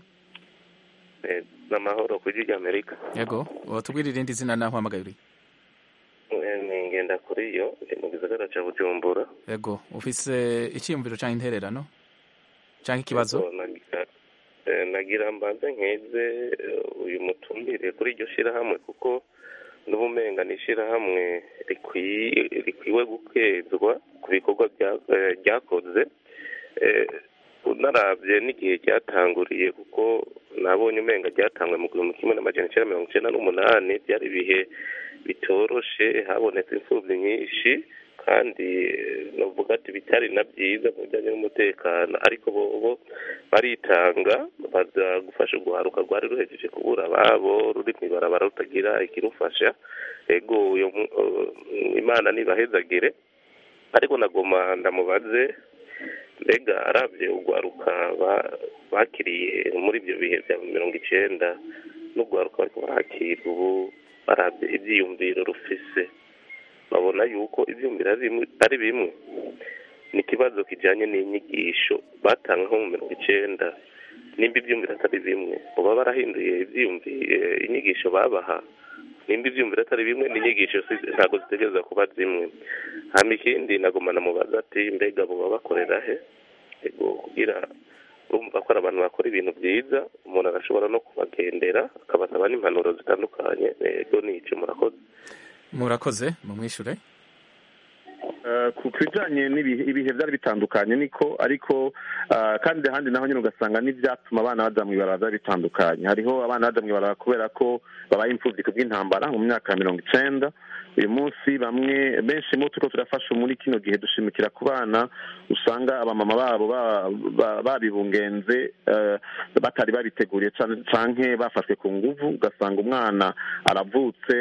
ni amahoro ku gihugu amerika yego watubwira irindi zina naho uhamagaye uri ni ngenda kuri yo mu gisagara cya bujumbura yego ufise icyiyumviro cyangwa intererano cyangwa ikibazo nagira mbanze nkeze uyu mutumbire kuri iryo shyirahamwe kuko n'ubumenga ni ishyirahamwe rikwiwe gukezwa ku bikorwa ryakoze unarabye n'igihe ryatanguriye kuko nabonye umenga ryatangwe mu gihumbi kimwe n'amajana icyenda mirongo icyenda n'umunani byari ibihe bitoroshe habonetse imfubyi nyinshi kandi navuga ati bitari na byiza mu bijyanye n'umutekano ariko bo baritanga baza gufasha urwaruka rwari ruhejeje kubura ababo ruri mu ibarabara rutagira ikirufasha ego imana ntibahezagire ariko nagoma ndamubaze mbega arabye urwaruka bakiriye muri ibyo bihe bya mirongo icyenda n'urwaruka bariko barakira ubu barabye ibyiyumviro rufise babona yuko ibyumviro ari bimwe ni ikibazo kijyanye n'inyigisho batanga nko mu mirongo icyenda nimba ibyumviro atari bimwe baba barahinduye inyigisho babaha nimba ibyumviro atari bimwe n'inyigisho ntabwo zitegereza kuba zimwe hano ikindi nagomana mubaza ati mbega baba bakorera he kugira urumva ko ari abantu bakora ibintu byiza umuntu arashobora no kubagendera akabasaba n'impanuro zitandukanye ego nicyo murakoze murakoze mumwishure ku bijyanye ibihe byari bitandukanye niko ariko kandi ahandi naho nyine ugasanga n'ibyatuma abana bajya mu ibarabara byari bitandukanye hariho abana bajya mu ibarabara kubera ko babaye imfubyi ku bw'intambara mu myaka ya mirongo icyenda uyu munsi bamwe benshi mu tuko turafasha muri kino gihe dushimikira ku bana usanga abamama babo babibungenze batari babiteguriye canke bafashwe ku nguvu ugasanga umwana aravutse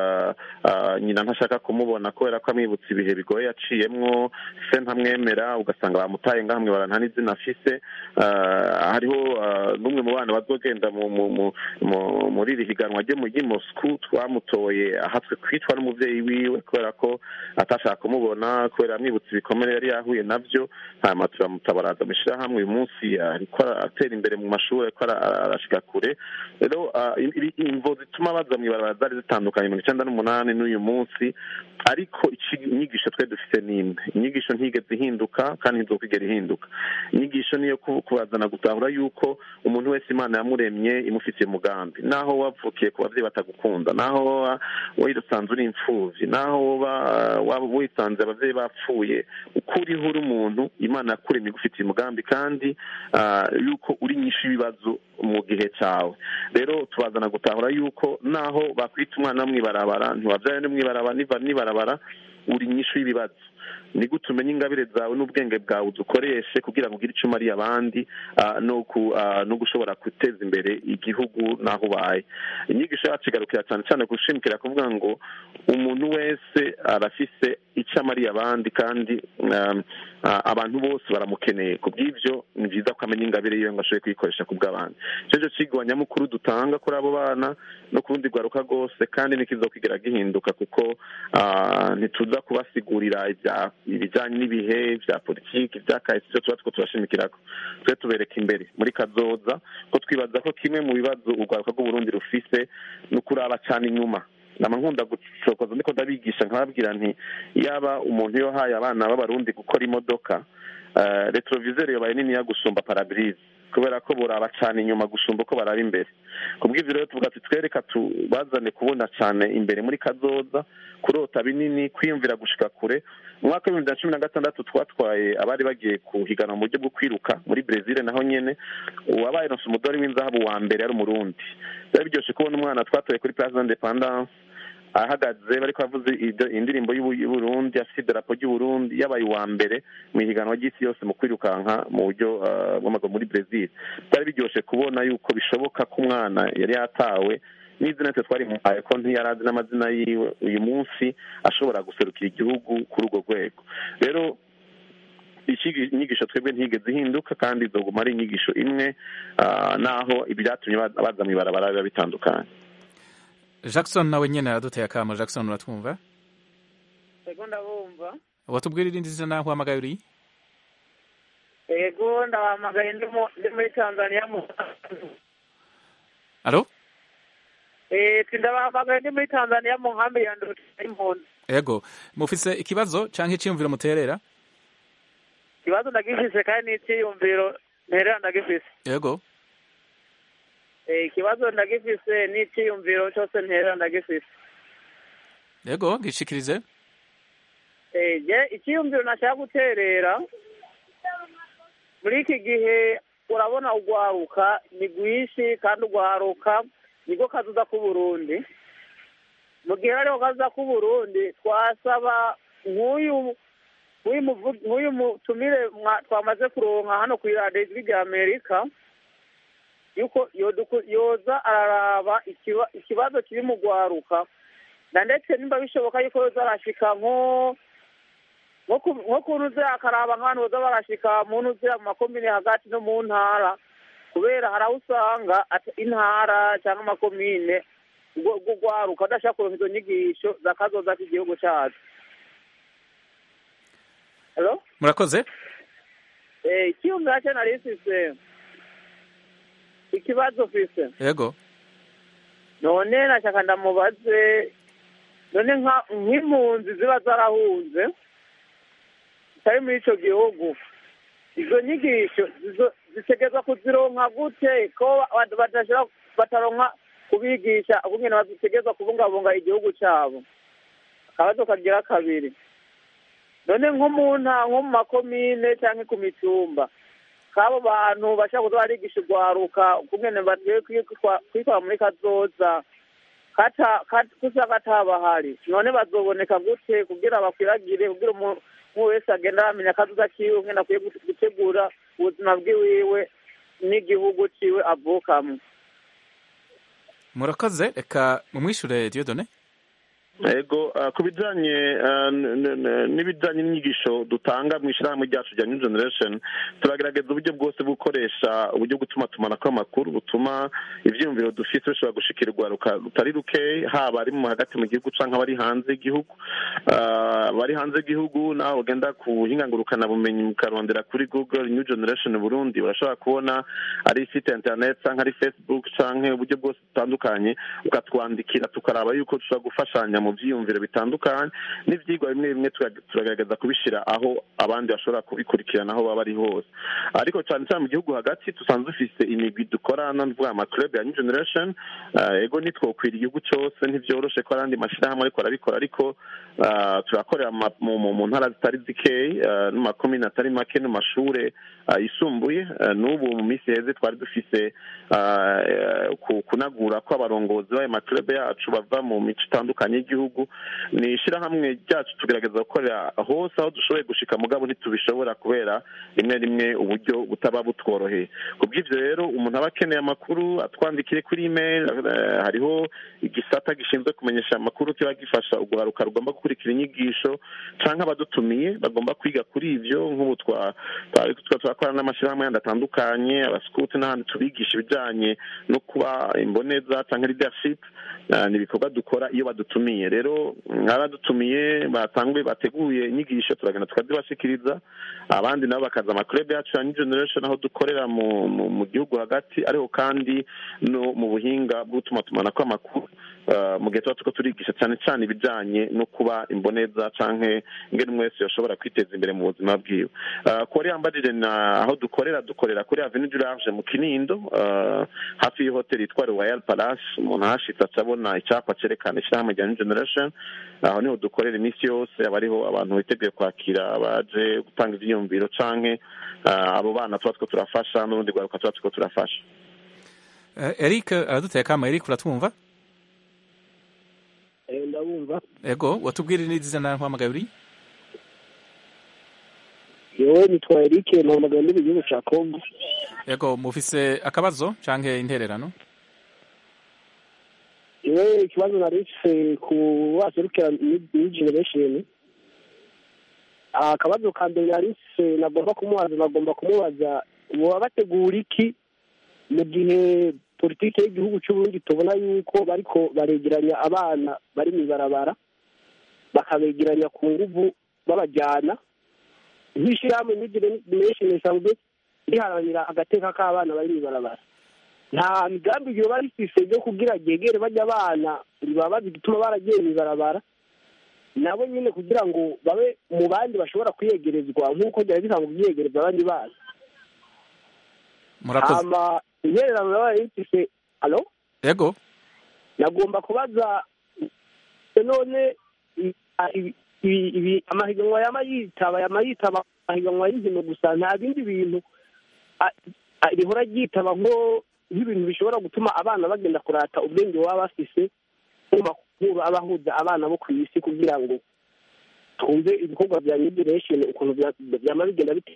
nyina ntashaka kumubona kubera ko amwibutsa ibihe bigoye yaciyemwo se ntamwemera ugasanga bamutaye ngahamwe baranta n'izina afise hariho n'umwe mu bana bazogenda muri iri higanwa ry'i Moscou twamutoye ahatswe kwicwa n'umuvyeyi wiwe kubera ko atashaka kumubona kubera amwibutsa ibikomere yari yahuye navyo hanyuma turamutabaraza mu hamwe uyu munsi ariko atera imbere mu mashuri ariko arashika kure rero imvo zituma baza mu ibarabara zari zitandukanye mirongo icyenda n'umunani n'uyu munsi ariko inyigisho twe dufite n'imwe inyigisho ntigeze ihinduka kandi ntizokigera ihinduka inyigisho niyo kubazana gutahura yuko umuntu wese imana yamuremye imufitiye umugambi naho wavukiye ku babyeyi batagukunda naho wisanze uri imfubyi naho waba wisanze ababyeyi bapfuye uko uriho uri umuntu imana yakuremye igufitiye umugambi kandi yuko uri nyinshi y'ibibazo mu gihe cyawe rero tubazana gutahura yuko naho bakwita umwana mw'ibarabara ntiwabyaye no mw'ibarabara niba n'ibarabara uri nyinshi y'ibibazo ni gute umenya ingabire zawe n'ubwenge bwawe udukoreshe kugira ngo ugire icyo umariye abandi no gushobora guteza imbere igihugu n'aho ubaye inyigisho yacu igarukira cyane cyane gushimikira kuvuga ngo umuntu wese arafise icyo icyo amariye abandi kandi um, ah, abantu bose baramukeneye ku bw'ibyo ni byiza ko amenya ingabire yiwe ngo ashobore kuyikoresha ku bw'abandi icyo cyo kigwa nyamukuru dutanga kuri abo bana no ku rundi rwaruka rwose kandi ntikiza kigera gihinduka kuko ah, ntituza kubasigurira ibya- ibijyanye n'ibihe bya politiki ibya kahise ibyo tuba two turashimikirako twe tubereka imbere muri kazoza ko twibaza ko kimwe mu bibazo urwaruka rw'uburundi rufise ni ukuraba cyane inyuma nama nkunda gucokoza ndiko ndabigisha nkababwira nti yaba umuntu yohaye abana b'abarundi gukora imodoka eh, retroviseur yobaye niniya gusumba parabrise kubera ko buraba cyane inyuma gusumba uko baraba imbere kubw'ivyo rero tuvuga ati twereka tubazane kubona cyane imbere muri kazoza kurota binini kwiyumvira gushika kure mu mwaka w'ibihumbi bibiri na cumi na gatandatu twatwaye abari bagiye kuhiganwa mu buryo bwo kwiruka muri brezil naho nyene uwabaye ronse umudari w'inzahabu wa mbere yari umurundi byari biryoshe kubona umwana twatoye kuri place d'independance ahagaze bariko bavuze ido- indirimbo y'Ubu- y'uburundi afite idarapo ry'uburundi yabaye uwa mbere mu ihiganwa ry'isi yose mu kwirukanka mu buryo ah, bw'amaguru muri brezil byari biryoshe kubona yuko bishoboka ko umwana yari yatawe n'izina twe twari muhaye ko ntiyari azi n'amazina yiwe uyu munsi ashobora guserukira igihugu kuri urwo rwego rero iki- inyigisho twebwe ntigeze ihinduka kandi izoguma ari inyigisho imwe ah, naho ibyatumye ba- baza mw'ibarabara biba bitandukanye jackson nawe nyene araduteye akamo jackson uratwumva ego ndabumva watubwira irindi zina naho uhamagaye uri ego ndabahamagaye ndi mu- ndi muri tanzania mu alo Eh, ti ndabahamagaye ndi muri tanzania mu nkambi ya nduta y'impunzi ego mufise ikibazo canke iciyumviro muterera ikibazo ndagifise kandi n'iciyumviro nterera ndagifise ego Eh, ikibazo ndagifise n'iciyumviro cyose nterera ndagifise ego gishikirize Eh, je icyiyumviro nashaka guterera muri iki gihe urabona urwaruka ni rwinshi kandi urwaruka niko kazuza k'uburundi mu gihe hariho kazuza k'uburundi twasaba nk'uyu nk'uyu muvu- nk'uyu mutumire mwa- twamaze kuronka hano ku iradiyo ijwi rya amerika yuko yoduku- yoza araraba ikiba- ikibazo kiri mu rwaruka na ndetse nimba bishoboka yuko yoza arashika nko nko ku- nko ku ntuze akaraba nk'abantu boza barashika mu ntuze mu makomine hagati no mu ntara kubera hari aho usanga ata- intara cyangwa amakomine urwo urwo rwaruka adashaka kuronka izo nyigisho zakazoza k'igihugu cyacu Hello? murakoze Eh, icyumvira cyo nari mfise ikibazo mfise ego none nashaka ndamubaze none nka- nk'impunzi ziba zarahunze zitari muri ico gihugu izo nyigisho zizo- zitegerezwa kuzironka gute ko ba- badashobora bataronka kubigisha ukungene bazitegerezwa kubungabunga igihugu cabo akabazo kagira kabiri none nko mu nta nko mu makomine canke ku mitumba k'abo bantu bashaka kuza barigisha urwaruka ukungene bagiye kwitwa- kwitwara muri kazoza kata kat- kusa katabahari none bazoboneka gute kugira bakwiragire kugira umu- umwe wese agenda aramenya akazuza kiwe ngene akwiye gute- gutegura ubuzima bwiwiwe n'igihugu ciwe avukamwo murakoze reka mumwishure diodone ego ah, ku bijanye ah, n- n- n'ibijanye n'inyigisho dutanga mu ishyirahamwe ryacu rya new generation turagerageza uburyo bwose bwo gukoresha uburyo bwo gutuma tumanako amakuru butuma ivyiyumviro dufise bishobora gushikira urwaruka rutari ruke haba ari mu hagati mu gihugu canke abari hanze y'igihugu Ah, abari hanze y'igihugu naho bagenda ku buhinga ngurukanabumenyi mukarondera kuri google new generation burundi urashobora kubona ari site internet canke ari facebook canke uburyo bwose butandukanye ukatwandikira tukaraba yuko dushobora gufashanya mu vyiyumviro bitandukanye n'ivyigwa bimwe bimwe tuga- turagerageza kubishira aho abandi bashobora kubikurikirana aho baba ari hose ariko cane cane mu gihugu hagati dusanzwe dufise imigwi dukorana nuvuga amaclub ya new generation Ah, ego ntitwokwira igihugu cose ntivyoroshe ko arandi mashirahamwe ariko arabikora ariko ah, turakorera ma- mu mu- mu ntara zitari zikeyi ah, no mu makomine atari make no mu mashure ah, yisumbuye Ah, n'ubu mu minsi heze twari dufise ah, eh, ku- kunagura ko abarongozi b'ayo maclub yacu bava mu mico itandukanye y'igihugu y'igihugu ni ishyirahamwe ryacu tugerageza gukorera hose aho dushoboye gushika mugabo ntitubishobora kubera rimwe rimwe uburyo butaba butworoheye ku bw'ibyo rero umuntu aba akeneye amakuru atwandikiye kuri email eh, hariho igisata gishinzwe kumenyesha amakuru kiba gifasha urwaruka rugomba gukurikira inyigisho cyangwa abadutumiye bagomba kwiga kuri ibyo nk'ubu twa twa- twa- turakorana n'amashyirahamwe yandi atandukanye abasikuti n'ahandi tubigisha ibijyanye no kuba imboneza cyangwa leadership Ah, ni ibikorwa dukora iyo badutumiye rero abadutumiye batanguye bateguye inyigisho turagenda tukazibashikiriza abandi nabo bakaza amakurebe yacu ya new generation aho dukorera mu, mu, mu gihugu hagati ariko kandi no mu buhinga bw'utumatumanako amakuru ah, mu gihe tuba turiko turigisha cyane cyane ibijanye no kuba imboneza canke ingene umwe wese yoshobora kwiteza imbere mu buzima bwiwe Ah, kuri yambajije na aho dukorera dukorera kuri avenue du large mu kinindo ah, hafi y'ihoteli yitwa royal palace umuntu ahashitse aca abona icyapa cerekana ishyirahamwe rya new generation aho niho dukorera iminsi yose aba ariho abantu biteguye kwakira abaje gutanga ivyiyumviro canke ah, abo bana tuba two turafasha n'urundi rwaruka tuba turiko turafasha Eh, Eric araduteye kama Eric uratwumva ndabumva ego watubwira n'izina nkwamagaye uri yewe nitwa Eric mpamagaye ndi mu gihugu ca Congo ego mufise akabazo canke intererano yewe ikibazo nari mfise ku baserukira new generation Ah, akabazo ka mbere nari mfise nagomba kumubaza nagomba kumubaza boba bategura iki mu gihe politike y'igihugu c'uburundi tubona yuko bariko baregeranya abana bari mw'ibarabara bakabegeranya ku nguvu babajyana nk'ishyirahamwe new generation risanzwe riharanira agateka k'abana bari mw'ibarabara nta migambi ryoba rifise ryo kugira ryegere bajya abana ribabaza igituma baragiye mw'ibarabara nabo nyine kugira ngo babe mu bandi bashobora kwiyegerezwa nk'uko byari bisanzwe byiyegereza abandi bana murakoze hama intererano yabaye yifise alo ego nagomba kubaza none i- a- ibi- ibi- ibi- amahiganwa yama yitaba yama yitaba amahiganwa y'inkino gusa nta bindi bintu a- a- rihora ryitaba nko nk'ibintu bishobora gutuma abana bagenda kurata ubwenge baba bafise mu makuru aba ahuza abana bo ku isi kugira ngo twumve ibikorwa bya new generation ukuntu bya- byama bigenda bite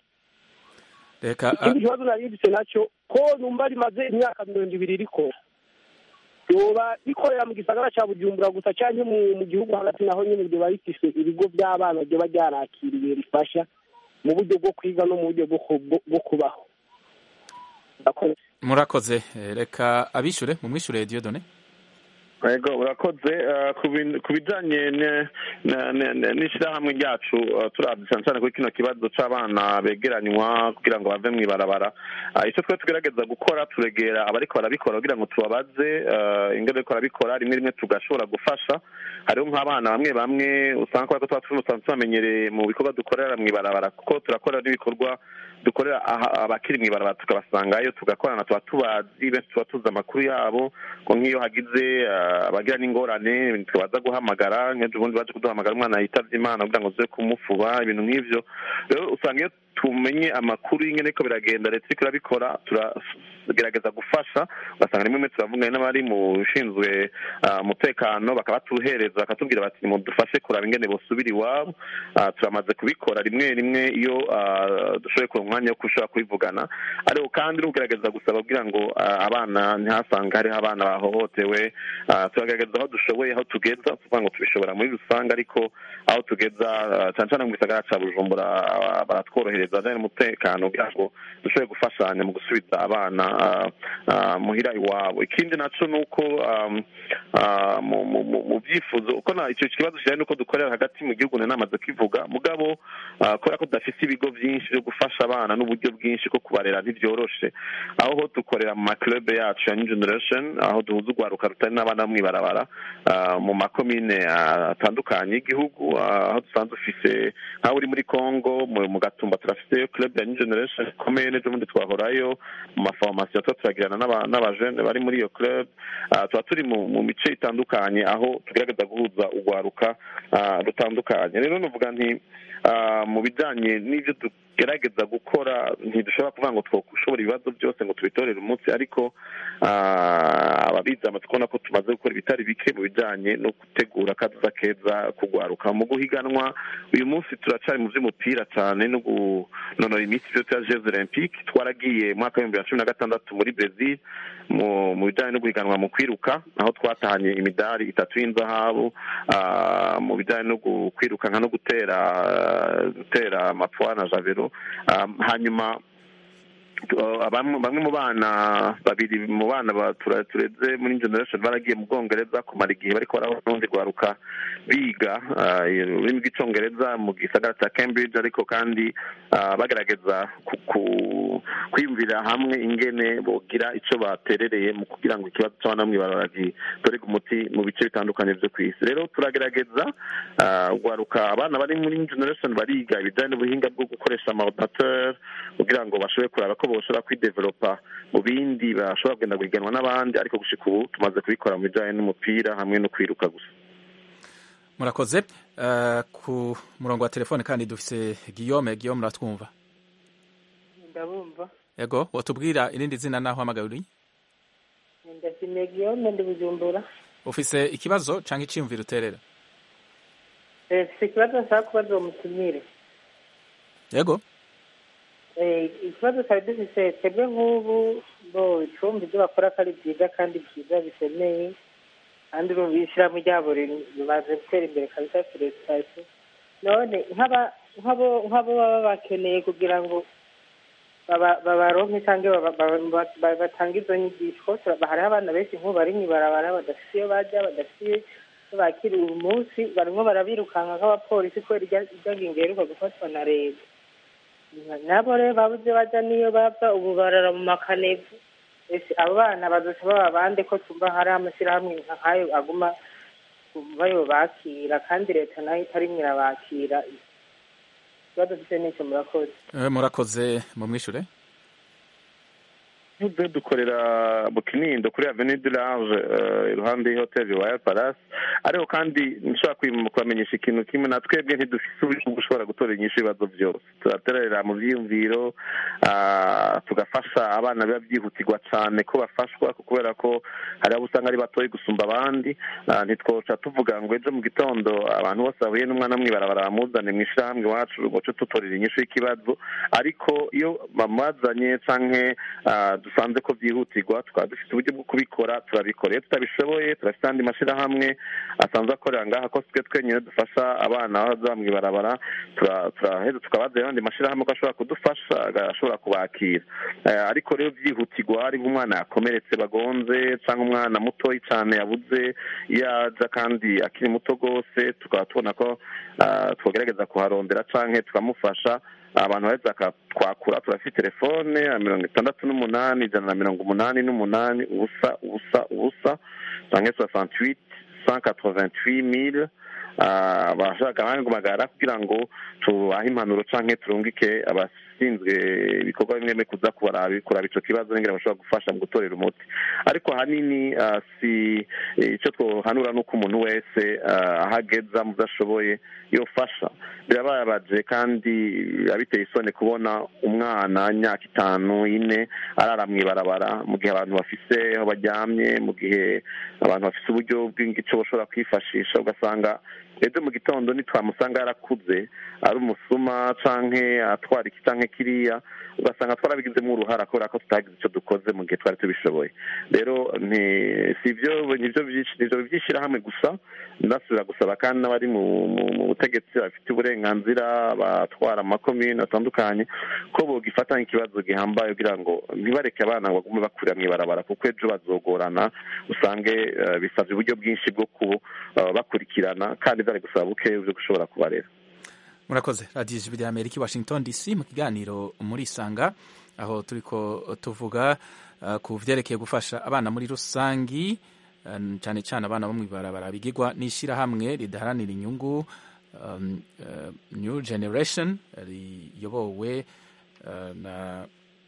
reka ikindi kibazo nari mfise nacyo ko numva rimaze imyaka mirongo ibiri rikora ryoba rikorera mu gisagara ca bujumbura gusa canke mu mu gihugu hagati naho nyene ryoba rifise ibigo vy'abana ryoba ryarakiriye rifasha mu buryo bwo kwiga no mu buryo bwo ku- bwo- bwo kubaho Murakoze. murakoze Eh, reka abishure mumwishure Dieudonné Ego urakoze eh, ku bin- ku bijanye ne- ne- ne- ne- n'ishirahamwe ryacu eh, turavye cyane cyane kuri kino kibazo c'abana begeranywa kugira ngo bave mw'ibarabara Ah, ico twe tugerageza gukora turegera abariko barabikora kugira ngo tubabaze eh, ingene bariko barabikora rimwe rimwe tugashobora gufasha hariho nk'abana bamwe bamwe usanga kubera ko tuba tuba tubamenyereye mu bikorwa dukorera mw'ibarabara kuko turakorera n'ibikorwa dukorera aha- abakiri mw'ibarabara tukabasangayo tugakorana tuba tubazi benshi tuba tuzi amakuru yabo ko nk'iyo hagize eh, abagira n'ingorane tubaza guhamagara nk'ejo bundi baje kuduhamagara umwana yitavye imana kugira ngo tuze kumufuba ibintu nk'ivyo rero usanga iyo tumenye amakuru y'ingene ko biragenda leta iriko irabikora turagerageza gufasha ugasanga rimwe rimwe turavugana n'abari mu ushinzwe ah, umutekano bakaba batuhereza bakatubwira bati nimudufashe kuraba ingene bosubira iwabo Ah, turamaze kubikora rimwe rimwe iyo ah, dushoboye kuronka umwanya wo kushobora kubivugana ariko kandi no kugerageza gusaba kugira ngo ah, abana ntihasange hariho abana bahohotewe Ah, turagerageza aho dushoboye aho tugeza tuvuga ngo tubishobora muri rusange ariko aho tugeza ah, cyane cyane mu gisagara ca bujumbura ah, baratworohereza ajanye n'umutekano kugira ngo dushobore gufashanya mu gusubiza abana ah, ah, muhira iwabo ikindi naco ni uko um, ah, mu- mu- mu mu byifuzo uko na icyo kibazo kijanye n'uko dukorera hagati mu gihugu nari namaze kwivuga mugabo ah, kubera ko tudafise ibigo byinshi byo gufasha abana n'uburyo bwinshi bwo kubarera ntibyoroshe aho ho dukorera mu maklube yacu ya new generation aho duhuza urwaruka rutari n'abana mw'ibarabara ah, mu makomine ah, atandukanye y'igihugu ah, aho dusanzwe dufise nk'aho uri muri congo mu mu gatumba turafise club ya new generation ikomeye n'ejo bundi twahorayo mu maforomasiyo tuba turagirana n'aba- n'abajene bari muri iyo club Ah, tuba turi mu mu mice itandukanye aho tugerageza guhuza urwaruka ah, rutandukanye rero nuvuga nti ah, mu bijanye n'ivyo du- tugerageza gukora ntidushobora kuvuga ngo twoshobora ibibazo byose ngo tubitorere umunsi ariko ah, ababizi amaze kubona ko tumaze gukora ibitari bike mu bijyanye no gutegura akaduza keza kugwaruka mu guhiganwa uyu munsi turacari mu by'umupira cyane no gunonora imitsi byo bya jeux olympique twaragiye mu mwaka w'ibihumbi bibiri na cumi na gatandatu muri brezil mu mu bijyanye no guhiganwa mu kwiruka aho twatahanye imidari itatu y'inzahabu ah, mu bijyanye no gu- kwirukanka no gutera gutera amapfa na javero Ah, hanyuma Uh, bamwe bamwe mu bana babiri mu bana ba- tura- tureze muri generation baragiye mu bwongereza kumara igihe bariko barabona urundi rwaruka biga uh, ururimi rw'icongereza mu gisagara cya cambridge ariko kandi uh, bagerageza ku- ku- kwiyumvira hamwe ingene bogira ico baterereye mu kugira ngo ikibazo c'abana bamwe baragitorega umuti mu bice bitandukanye vyo kw'isi rero turagerageza uh, rwaruka abana bari muri generation bariga ibijanye n'ubuhinga bwo gukoresha amaordinateur kugira ngo bashobore kuraba ko boshobora kwidevelopa mu bindi bashobora kugenda guhiganwa n'abandi ariko gushika ubu tumaze kubikora mu bijanye n'umupira hamwe no kwiruka gusa murakoze Eh, ku murongo wa telefone kandi dufise guillaume guillaume uratwumva ndabumva yego watubwira irindi zina naho hamagaye uri ndashimiye giyome ndi bujumbura ufise ikibazo canke iciyumviro uterera Eh, mfise ikibazo nshaka kubaza uwo mutumire yego Eh, ikibazo twari dufise twebwe nk'ubu bo icumbi ibyo bakora ko ari byiza kandi byiza bisemeye kandi urumva ishyirahamwe ryabo ri- rimaze gutera imbere kabisa feresitasiyo none nk'aba- nk'abo nk'abo baba bakeneye kugira ngo baba- babaronke cyangwa baba- baba- ba- ba- batange izo nyigisho kuko tura- hariho abana benshi nk'ubu bari mw'ibarabara badafite iyo bajya badafite iyo bakiriye uyu munsi barimo barabirukanka nk'abapolisi kubera irya irya ngingo iheruka gufatwa na leta nabo rero babuze bajya n'iyo bava ubu barara mu makanevu ese abo bana bazoca baba bande ko tumva hari amashyirahamwe nk'ayo aguma bayo bakira kandi leta nayo itarimwe irabakira ikibazo dufite n'icyo murakoze Eh, murakoze mumwishure tuze dukorera mu kinindo kuri avenue du large eh, iruhande y'ihoteli royal palace ariko kandi nshobora kwim- kubamenyesha ikintu kimwe na twebwe ntidufise uburyo bwo gushobora gutora inyishu ibibazo byose turaterera mu vyiyumviro ah, tugafasha abana biba byihutirwa cane ko bafashwa kubera ko hari abo usanga ari batoyi gusumba abandi Ah, ntitwoca tuvuga ngo ejo mu gitondo abantu bose bahuye n'umwana mw'ibarabara bamuzane mu ishirahamwe iwacu ngo ce tutorera inyishu y'ikibazo ariko iyo bamazanye canke ah, dusanze ko byihutirwa tukaba dufite uburyo bwo kubikora turabikora iyo tutabishoboye turafite andi mashyirahamwe asanzwe akorera ngaha ko twe twenyine dufasha abana baza mw'ibarabara tura- turaheza tukabaza ayandi mashyirahamwe ko ashobora kudufasha agashobora kubakira Eh, ariko rero byihutirwa hari nk'umwana yakomeretse bagonze cyangwa umwana mutoyi cyane yabuze iyo aja kandi akiri muto rwose tukaba tubona ko ah, twogerageza kuharondera canke tukamufasha abantu baheza twakura turafite telefone ya mirongo itandatu n'umunani ijana na mirongo umunani n'umunani ubusa ubusa ubusa canke soixante-huit cent quatre-vingt-huit mille Ah, bashaka abandi guhamagara kugira ngo tubahe impanuro canke turungike abashinzwe ibikorwa bimwe bimwe kuza kuraba kuraba ico kibazo n'ingene bashobora gufasha mu gutorera umuti ariko ahanini ah, si icyo twohanura ni uko umuntu wese ah, aho ageza mu byo ashoboye yofasha birababaje kandi biba biteye isoni kubona umwana imyaka itanu ine arara mw'ibarabara mu gihe abantu bafise aho baryamye mu gihe abantu bafise uburyo bw'ingico bashobora kwifashisha ugasanga ejo mu gitondo nitwamusanga yarakuze ari umusuma canke atwara iki canke kiriya ugasanga twarabigizemo uruhara kubera ko tutagize icyo dukoze mu gihe twari tubishoboye rero nti si ibyo nivyo byinshi nivyo by'ishyirahamwe gusa ndasubira gusaba kandi n'abari mu mu- mu butegetsi bafite uburenganzira batwara amakomine atandukanye ko bogifatanya ikibazo gihambaye kugira ngo ntibareke abana ngo bagume bakurira mw'ibarabara kuko ejo bazogorana usange eh, bisabye uburyo bwinshi bwo kubakurikirana kandi byari gusaba buke byo gushobora kubarera murakoze radiyo ijwi rya amerika i washington dc mu kiganiro muri isanga aho turiko tuvuga uh, ku vyerekeye gufasha abana muri rusangi uh, cyane cyane abana bo mw'ibarabara bigirwa n'ishyirahamwe ridaharanira inyungu um, uh, new generation riyobowe uh, na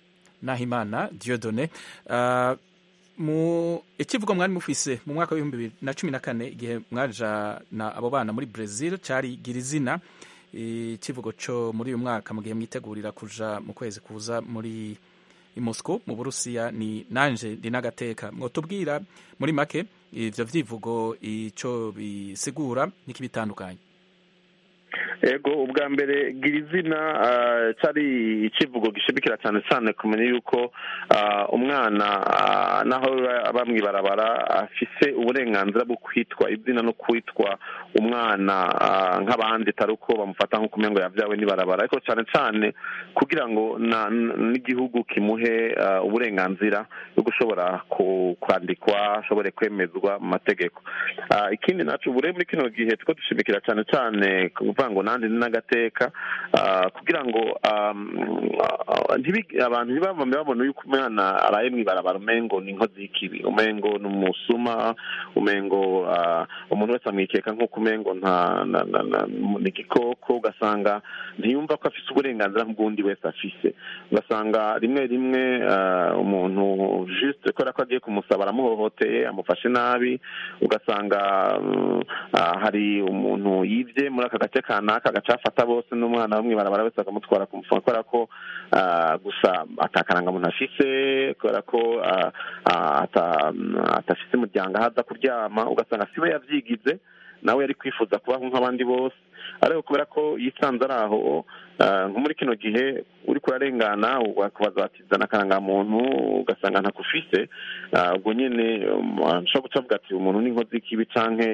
nahimana diodone uh, mu ikivugo mwari mufise mu mwaka w'ibihumbi bibiri na cumi na kane igihe mwajana abo bana muri brazil cari gira izina ikivugo cyo muri uyu mwaka mu gihe mwitegurira kuja mu kwezi kuza muri i Moscow mu Burusiya ni nanje ndi n'agateka mwotubwira muri make ivyo vyivugo ico bisigura n'ikibitandukanye ego ubwa mbere gira izina cyari ikivugo gishimikira cyane cyane kumenya yuko umwana naho bamwibarabara afise uburenganzira bwo kwitwa izina no kwitwa umwana nk'abandi atari uko bamufata nk'uko umengo yabyawe n'ibarabara ariko cyane cyane kugira ngo n'igihugu kimuhe uburenganzira bwo gushobora kwandikwa ashobore kwemezwa mu mategeko ikindi nacu ubure muri kino gihe tuko dushimikira cyane cyane kuvuga ngo nandi n'agateka kugira ngo abantu ntibavame babona yuko umwana araye mw'ibarabara umengo ni inkozi y'ikibi umengo ni umusuma umengo umuntu wese amwikeka nk'uko umengo ni igikoko ugasanga ntiyumva ko afise uburenganzira nk'ubwundi wese afise ugasanga rimwe rimwe umuntu juste kubera ko agiye kumusaba aramuhohoteye amufashe nabi ugasanga hari umuntu yibye muri aka gace kanaka agaca afata bose n'umwana bamwe barabara wese akamutwara kumufunga kubera ko gusa atakarangamuntu afise kubera ko atafise umuryango aho aza kuryama ugasanga siwe yavyigize nawe yari kwifuza kubaho nk'abandi bose ariko kubera ko yisanze ari aho nko muri kino gihe uri kurarengana wakubaza bati zana akarangamuntu ugasanga ntakufise ubwo nyine nshobora guca avuga ati umuntu ni inkozi y'ikibi canke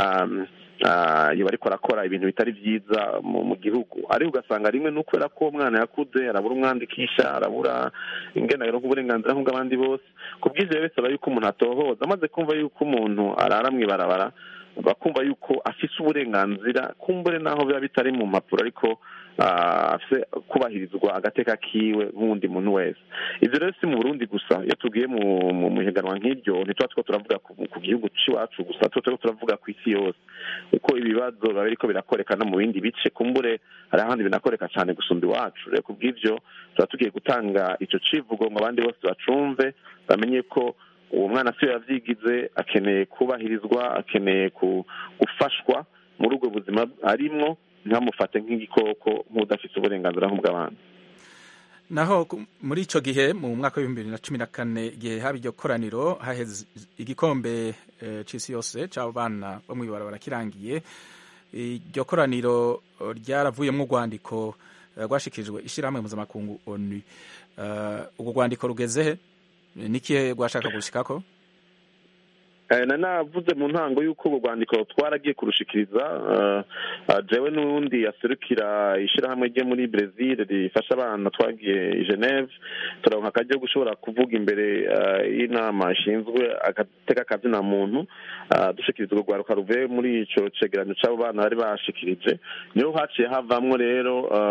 iyo bariko arakora ibintu bitari byiza mu gihugu ariko ugasanga rimwe ni ukubera ko umwana yakuze arabura umwandikisha arabura ingenagiro nk'uburenganzira nk'ubw'abandi bose ku bw'ivyo bisaba yuko umuntu atohoza amaze kumva yuko umuntu arara mw'ibarabara bakumva yuko afise uburenganzira kumbure naho biba bitari mu mpapuro ariko afise kubahirizwa agateka kiwe nk'uwundi muntu wese ivyo rero si mu burundi gusa iyo tugiye mu mihiganwa nk'iryo ntituba two turavuga ku gihugu c'iwacu gusa tuba turiko turavuga ku isi yose uko ibibazo biba biriko birakoreka no mu bindi bice kumbure hari ahandi binakoreka cane gusumba iwacu rero kubw'ivyo tuba tugiye gutanga ico civugo ngo abandi bose bacumve bamenye ko uwo mwana siyo yavyigize akeneye kubahirizwa akeneye gufashwa muri ubwo buzima arimwo ntamufate nk'igikoko nk'udafite uburenganzira nk'ubw'abandi naho muri ico gihe mu mwaka w'ibihumbi bibiri na cumi na kane igihe haba iryo koraniro haheze igikombe c'isi yose c'abana bo mw'ibarabara kirangiye iryo koraniro ryaravuyemwo urwandiko rwashikirijwe ishirahamwe mpuzamakungu onu urwo rwandiko rugezehe nikihe rwashaka gushikako na navuze mu ntango y'uko urwo rwandiko twaragiye kurushikiriza jewe n'undi yaserukira ishyirahamwe rye muri brezil rifasha abana twagiye i geneve turaronka akaryo gushobora kuvuga imbere y'inama ishinzwe agateka akazina muntu dushikiriza urwo rwaruka ruvuye muri ico cegeranyo c'abo bana bari bashikirije niho haciye havamwo rero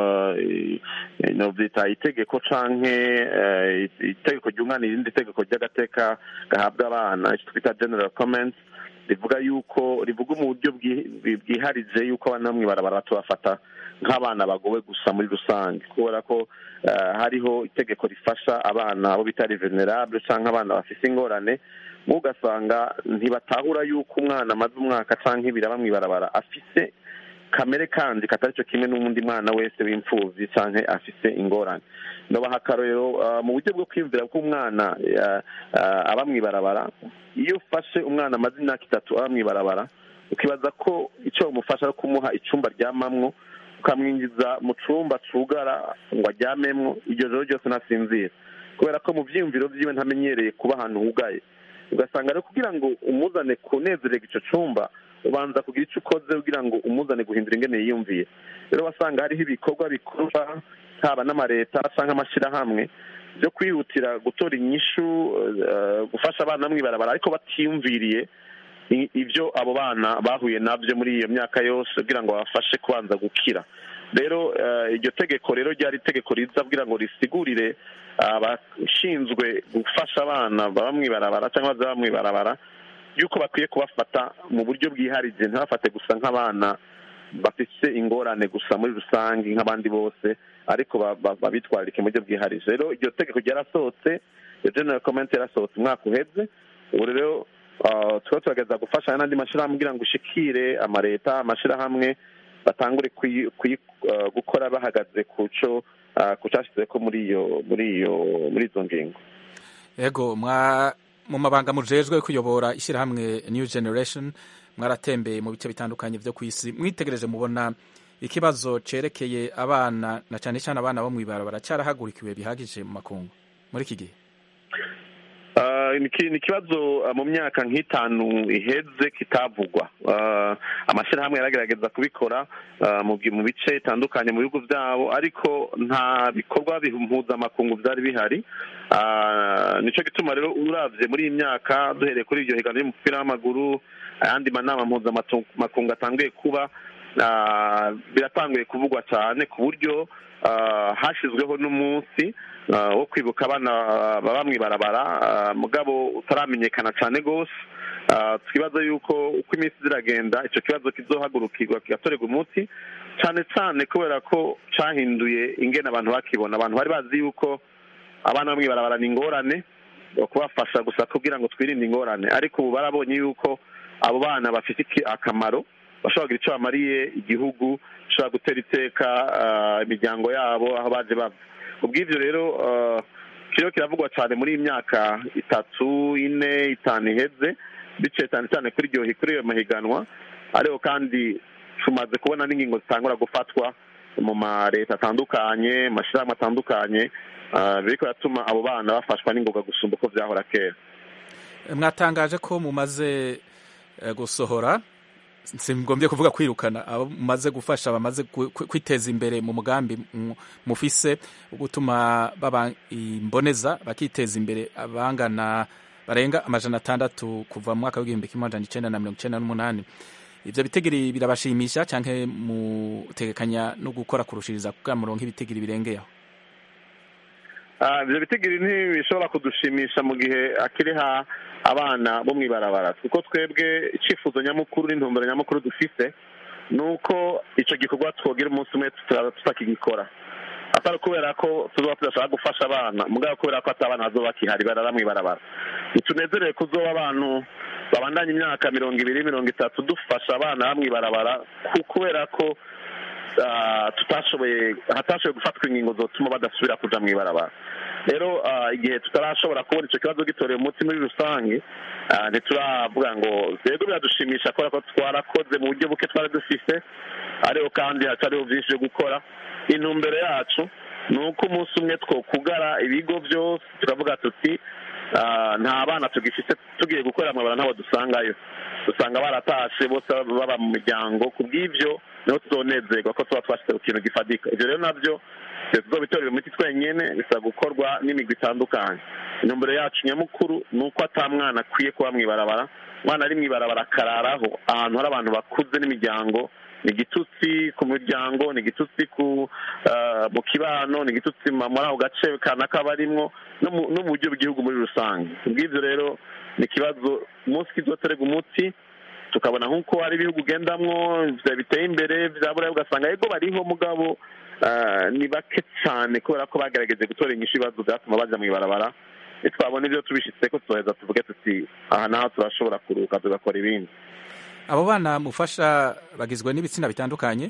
novyita itegeko canke itegeko ryunganira irindi tegeko ry'agateka gahabwa abana ico twita general comments rivuga yuko rivuga mu buryo bwiharije yuko abana bamwe barabara tubafata nk'abana bagowe gusa muri rusange kubera ko hariho itegeko rifasha abana bo bita venerable cyangwa abana bafite ingorane ugasanga ntibatahura yuko umwana amaze umwaka cyangwa ibiri aba mw'ibarabara afise kamere kandi katari cyo kimwe n'undi mwana wese w'imfubyi cyangwa afise ingorane ndabaha akarorero mu buryo bwo kwiyumvira bw'umwana aba mw'ibarabara iyo ufashe umwana amaze imyaka itatu aba mw'ibarabara ukibaza ko icyo bamufasha ari kumuha icyumba aryamamwo ukamwinjiza mu cyumba cugara ngo aryamemwo iryo joro ryose ntasinzira kubera ko mu byiyumviro byiwe ntamenyereye kuba ahantu hugaye ugasanga rero kugira ngo umuzane kunezererwa icyo cyumba ubanza kugira icyo ukoze kugira ngo umuzane guhindura ingene yiyumviye rero wasanga hariho ibikorwa bikorwa haba n'amareta cyangwa amashyirahamwe byo kwihutira gutora inyishu gufasha abana mw'ibarabara ariko batiyumviriye ibyo abo bana bahuye nabyo muri iyo myaka yose kugira ngo babafashe kubanza gukira rero iryo tegeko rero ryari itegeko riza kugira ngo risigurire abashinzwe gufasha abana baba mw'ibarabara cyangwa bazaba mw'ibarabara yuko bakwiye kubafata mu buryo bwiharije ntibafate gusa nk'abana bafite ingorane gusa muri rusange nk'abandi bose ariko babitwararike mu buryo bwiharije rero iryo tegeko ryarasohotse iyo general comment yarasohotse umwaka uheze ubu rero tuba tugerageza gufashanya n'andi mashyirahamwe kugira ngo ushikire amaleta amashyirahamwe batangure kuyi- kuyi- uh, gukora bahagaze ku co uh, ku cyashyize ko muri iyo muri iyo muri izo ngingo ego mwa mu mabanga mujejwe kuyobora ishyirahamwe new generation mwaratembeye mu bice bitandukanye byo ku isi mwitegereje mubona ikibazo cerekeye abana na cyane cyane abana bo mw'ibarabara cyarahagurikiwe bihagije mu makungu muri iki gihe Uh, ni ki- ni ikibazo uh, mu myaka nk'itanu iheze kitavugwa Uh, amashyirahamwe yaragerageza kubikora uh, mu bi- mu bice bitandukanye mu bihugu byabo ariko nta bikorwa bihu- mpuzamakungu byari bihari Uh, nicyo gituma rero uravye muri iyi myaka duhereye kuri iryo higanwa ry'umupira w'amaguru ayandi manama mpuzamakungu atanguye kuba uh, biratanguye kuvugwa cyane ku buryo uh, hashyizweho n'umunsi uh, wo kwibuka abana uh, baba mw'ibarabara uh, mugabo utaramenyekana cyane rwose Uh, twibaza yuko uko iminsi ziragenda icyo kibazo kizohagurukirwa kigatorerwa umuti cyane cyane kubera ko cyahinduye ingene abantu bakibona abantu bari bazi yuko abana bo mw'ibarabara ni ingorane kubafasha gusa kugira ngo twirinde ingorane ariko ubu barabonye yuko abo bana bafite iki- akamaro bashobora kugira icyo bamariye igihugu bashobora gutera iteka uh, imiryango yabo aho baje bava ubw'ibyo rero uh, kiriho kiravugwa cyane muri iyi myaka itatu ine itanu iheze biciye cyane cyane kuri iryo kuri iyo mahiganwa ariko kandi tumaze kubona n'ingingo zitangura gufatwa mu ma leta atandukanye mu mashyirahamwe atandukanye uh, biriko biratuma abo bana bafashwa n'ingoga gusumba uko vyahora kera mwatangaje ko mumaze eh, gusohora singombye kuvuga kwirukana abo mumaze gufasha bamaze ku- ku- kwiteza imbere mu mugambi mu- mufise wo gutuma baba imboneza bakiteza imbere abangana barenga amajana atandatu kuva mu mwaka w'igihumbi kimwe amajana icenda na mirongo icenda n'umunani ivyo bitegiri birabashimisha canke mutegekanya no gukora kurushiriza kugira muronke ibitegiri birengeye aho Ah, ivyo bitigiri ntibishobora kudushimisha mu gihe akiri ha abana bo mw'ibarabara kuko twebwe icifuzo nyamukuru n'intumbero nyamukuru dufise ni uko ico gikorwa twogira umunsi umwe tuta- tutakigikora atari kubera ko tuzoba tudashaka gufasha abana mugabo kubera ko ati abana bazoba bakihari barara mw'ibarabara ntitunezerewe kuzoba abantu babandanya imyaka mirongo ibiri mirongo itatu dufasha abana ba mw'ibarabara ku- kubera ko ah, tutashoboye hatashoboye gufatwa ingingo zotuma badasubira kuja mw'ibarabara rero ah, igihe tutarashobora kubona ico kibazo gitoreye umuti muri rusange ah, ntituravuga ngo rero biradushimisha kubera ko twarakoze mu buryo buke twari dufise ariko kandi hacariho vyinshi vyo gukora intumbero yacu ni uko umunsi umwe twokugara ibigo byose tukavuga tuti ah, nta bana tugifite tugiye gukorera mwabara ntabo dusangayo dusanga baratashe bose baba mu miryango ku bw'ibyo niho tuzonezerwa ko tuba twashyize ku kintu gifatika ibyo rero nabyo tuzobitorera imiti twenyene bisaba gukorwa n'imigwi itandukanye intumbero yacu nyamukuru ni uko ata mwana akwiye kuba mw'ibarabara umwana ari mw'ibarabara akararaho ahantu hari abantu bakuze n'imiryango ni igitutsi ku miryango ni igitutsi ku ah, mu kibano ni igitutsi ma- muri ako gace kanaka barimwo no mu- no mu buryo bw'igihugu muri rusange kubw'ibyo rero ni ikibazo umunsi kizoterega umuti tukabona nk'uko hari ibihugu ugendamwo vya- biteye imbere vya burayi ugasanga yego bariho mugabo ah, ni bake cyane kubera ko bagerageje gutora inyishu ibibazo byatuma baja mw'ibarabara nitwabona ibyo tubishitse ko tuzoheza tuvuge tuti aha naho turashobora kuruhuka tugakora ibindi abo bana mufasha bagizwe n'ibitsina bitandukanye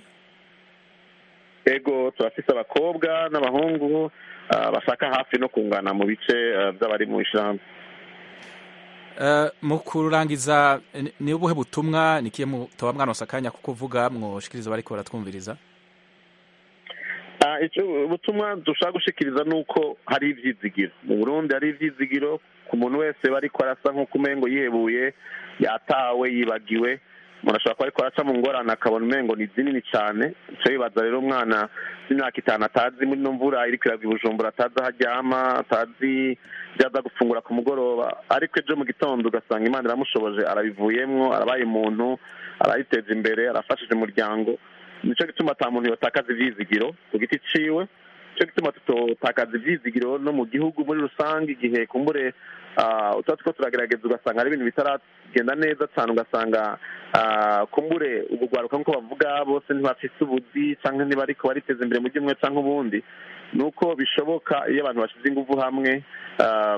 ego turafise abakobwa n'abahungu ah, bashaka hafi no kungana mu bice ah, by'abari mu ishyirahamwe Eh, mu kurangiza ni- ni ubuhe butumwa nikiye mutoba mwanose akanya ko kuvuga mwoshikiriza bariko baratwumviriza Ah, ico ubutumwa dushaka gushikiriza ni uko hari ivyizigiro mu burundi hari ivyizigiro ku muntu wese bariko arasa nk'uko umengo yihebuye yatawe yibagiwe umuntu ashobora kuba ariko araca mu ngorane akabona umengo ni zinini cane ico bibaza rero umwana w'imyaka itanu atazi muri ino mvura iriko iragwa i bujumbura atazi aho aryama atazi ivyo aza gufungura ku mugoroba ariko ejo mu gitondo ugasanga imana iramushoboje arabivuyemwo arabaye umuntu arayiteza imbere arafashije umuryango nico gituma ata muntu yotakaza ivyizigiro ku giti ciwe nico gituma tutotakaza ivyizigiro no mu gihugu muri rusange igihe kumbure ah, tuba turiko turagerageza ugasanga hari ibintu bitaragenda neza cane ugasanga ah, kumbure ubugwaruka nk'uko bavuga bose ntibafise ubuzi canke ntibariko bariteza imbere mu bumwe canke ubundi ni uko bishoboka iyo abantu bashize inguvu hamwe ah,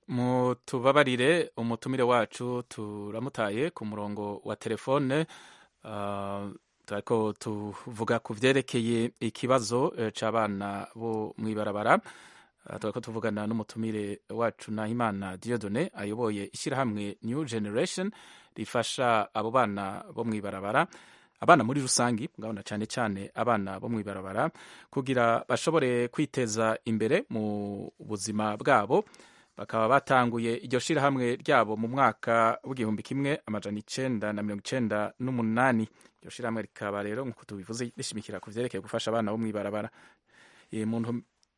mutubabarire umutumire wacu turamutaye ku murongo wa telefone uh, turiko tuvuga ku vyerekeye ikibazo uh, c'abana bo mw'ibarabara uh, turiko tuvugana n'umutumire wacu Nahimana Diodone ayoboye ishyirahamwe New Generation rifasha abo bana bo mw'ibarabara abana muri rusangi ngabona cyane cyane abana bo mw'ibarabara kugira bashobore kwiteza imbere mu buzima bwabo bakaba batanguye iryo shirahamwe ryabo mu mwaka w'igihumbi kimwe amajana icenda na mirongo icenda n'umunani iryo shirahamwe rikaba rero nk'uko tubivuze rishimikira ku vyerekeye gufasha abana bo mw'ibarabara muntu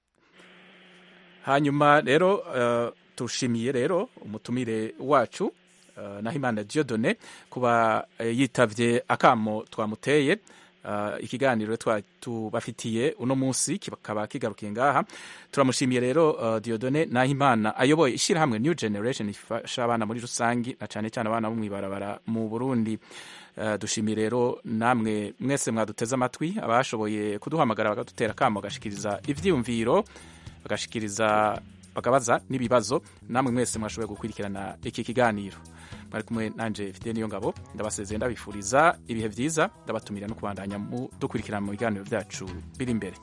hanyuma rero uh, tushimiye rero umutumire wacu uh, Nahimana Diodone kuba uh, yitavye akamo twamuteye uh, ikiganiro tubafitiye uno munsi kikaba kigarukiye ngaha turamushimiye rero uh, Diodone Nahimana ayoboye ishyirahamwe New Generation ifasha abana muri rusangi na cyane cyane abana bo mw'ibarabara mu Burundi uh, dushimiye rero namwe mwese mwaduteze amatwi abashoboye kuduhamagara bakadutera akamo bagashikiriza ivyiyumviro bagashikiriza bakabaza n'ibibazo namwe mwese mwashoboye gukurikirana iki kiganiro mwari kumwe nanje mfite niyo ngabo ndabasezeye ndabifuriza ibihe byiza ndabatumira no kubandanya dukurikirana mu biganiro byacu biri imbere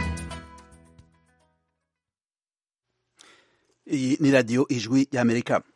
iyi ni radiyo ijwi y'amerika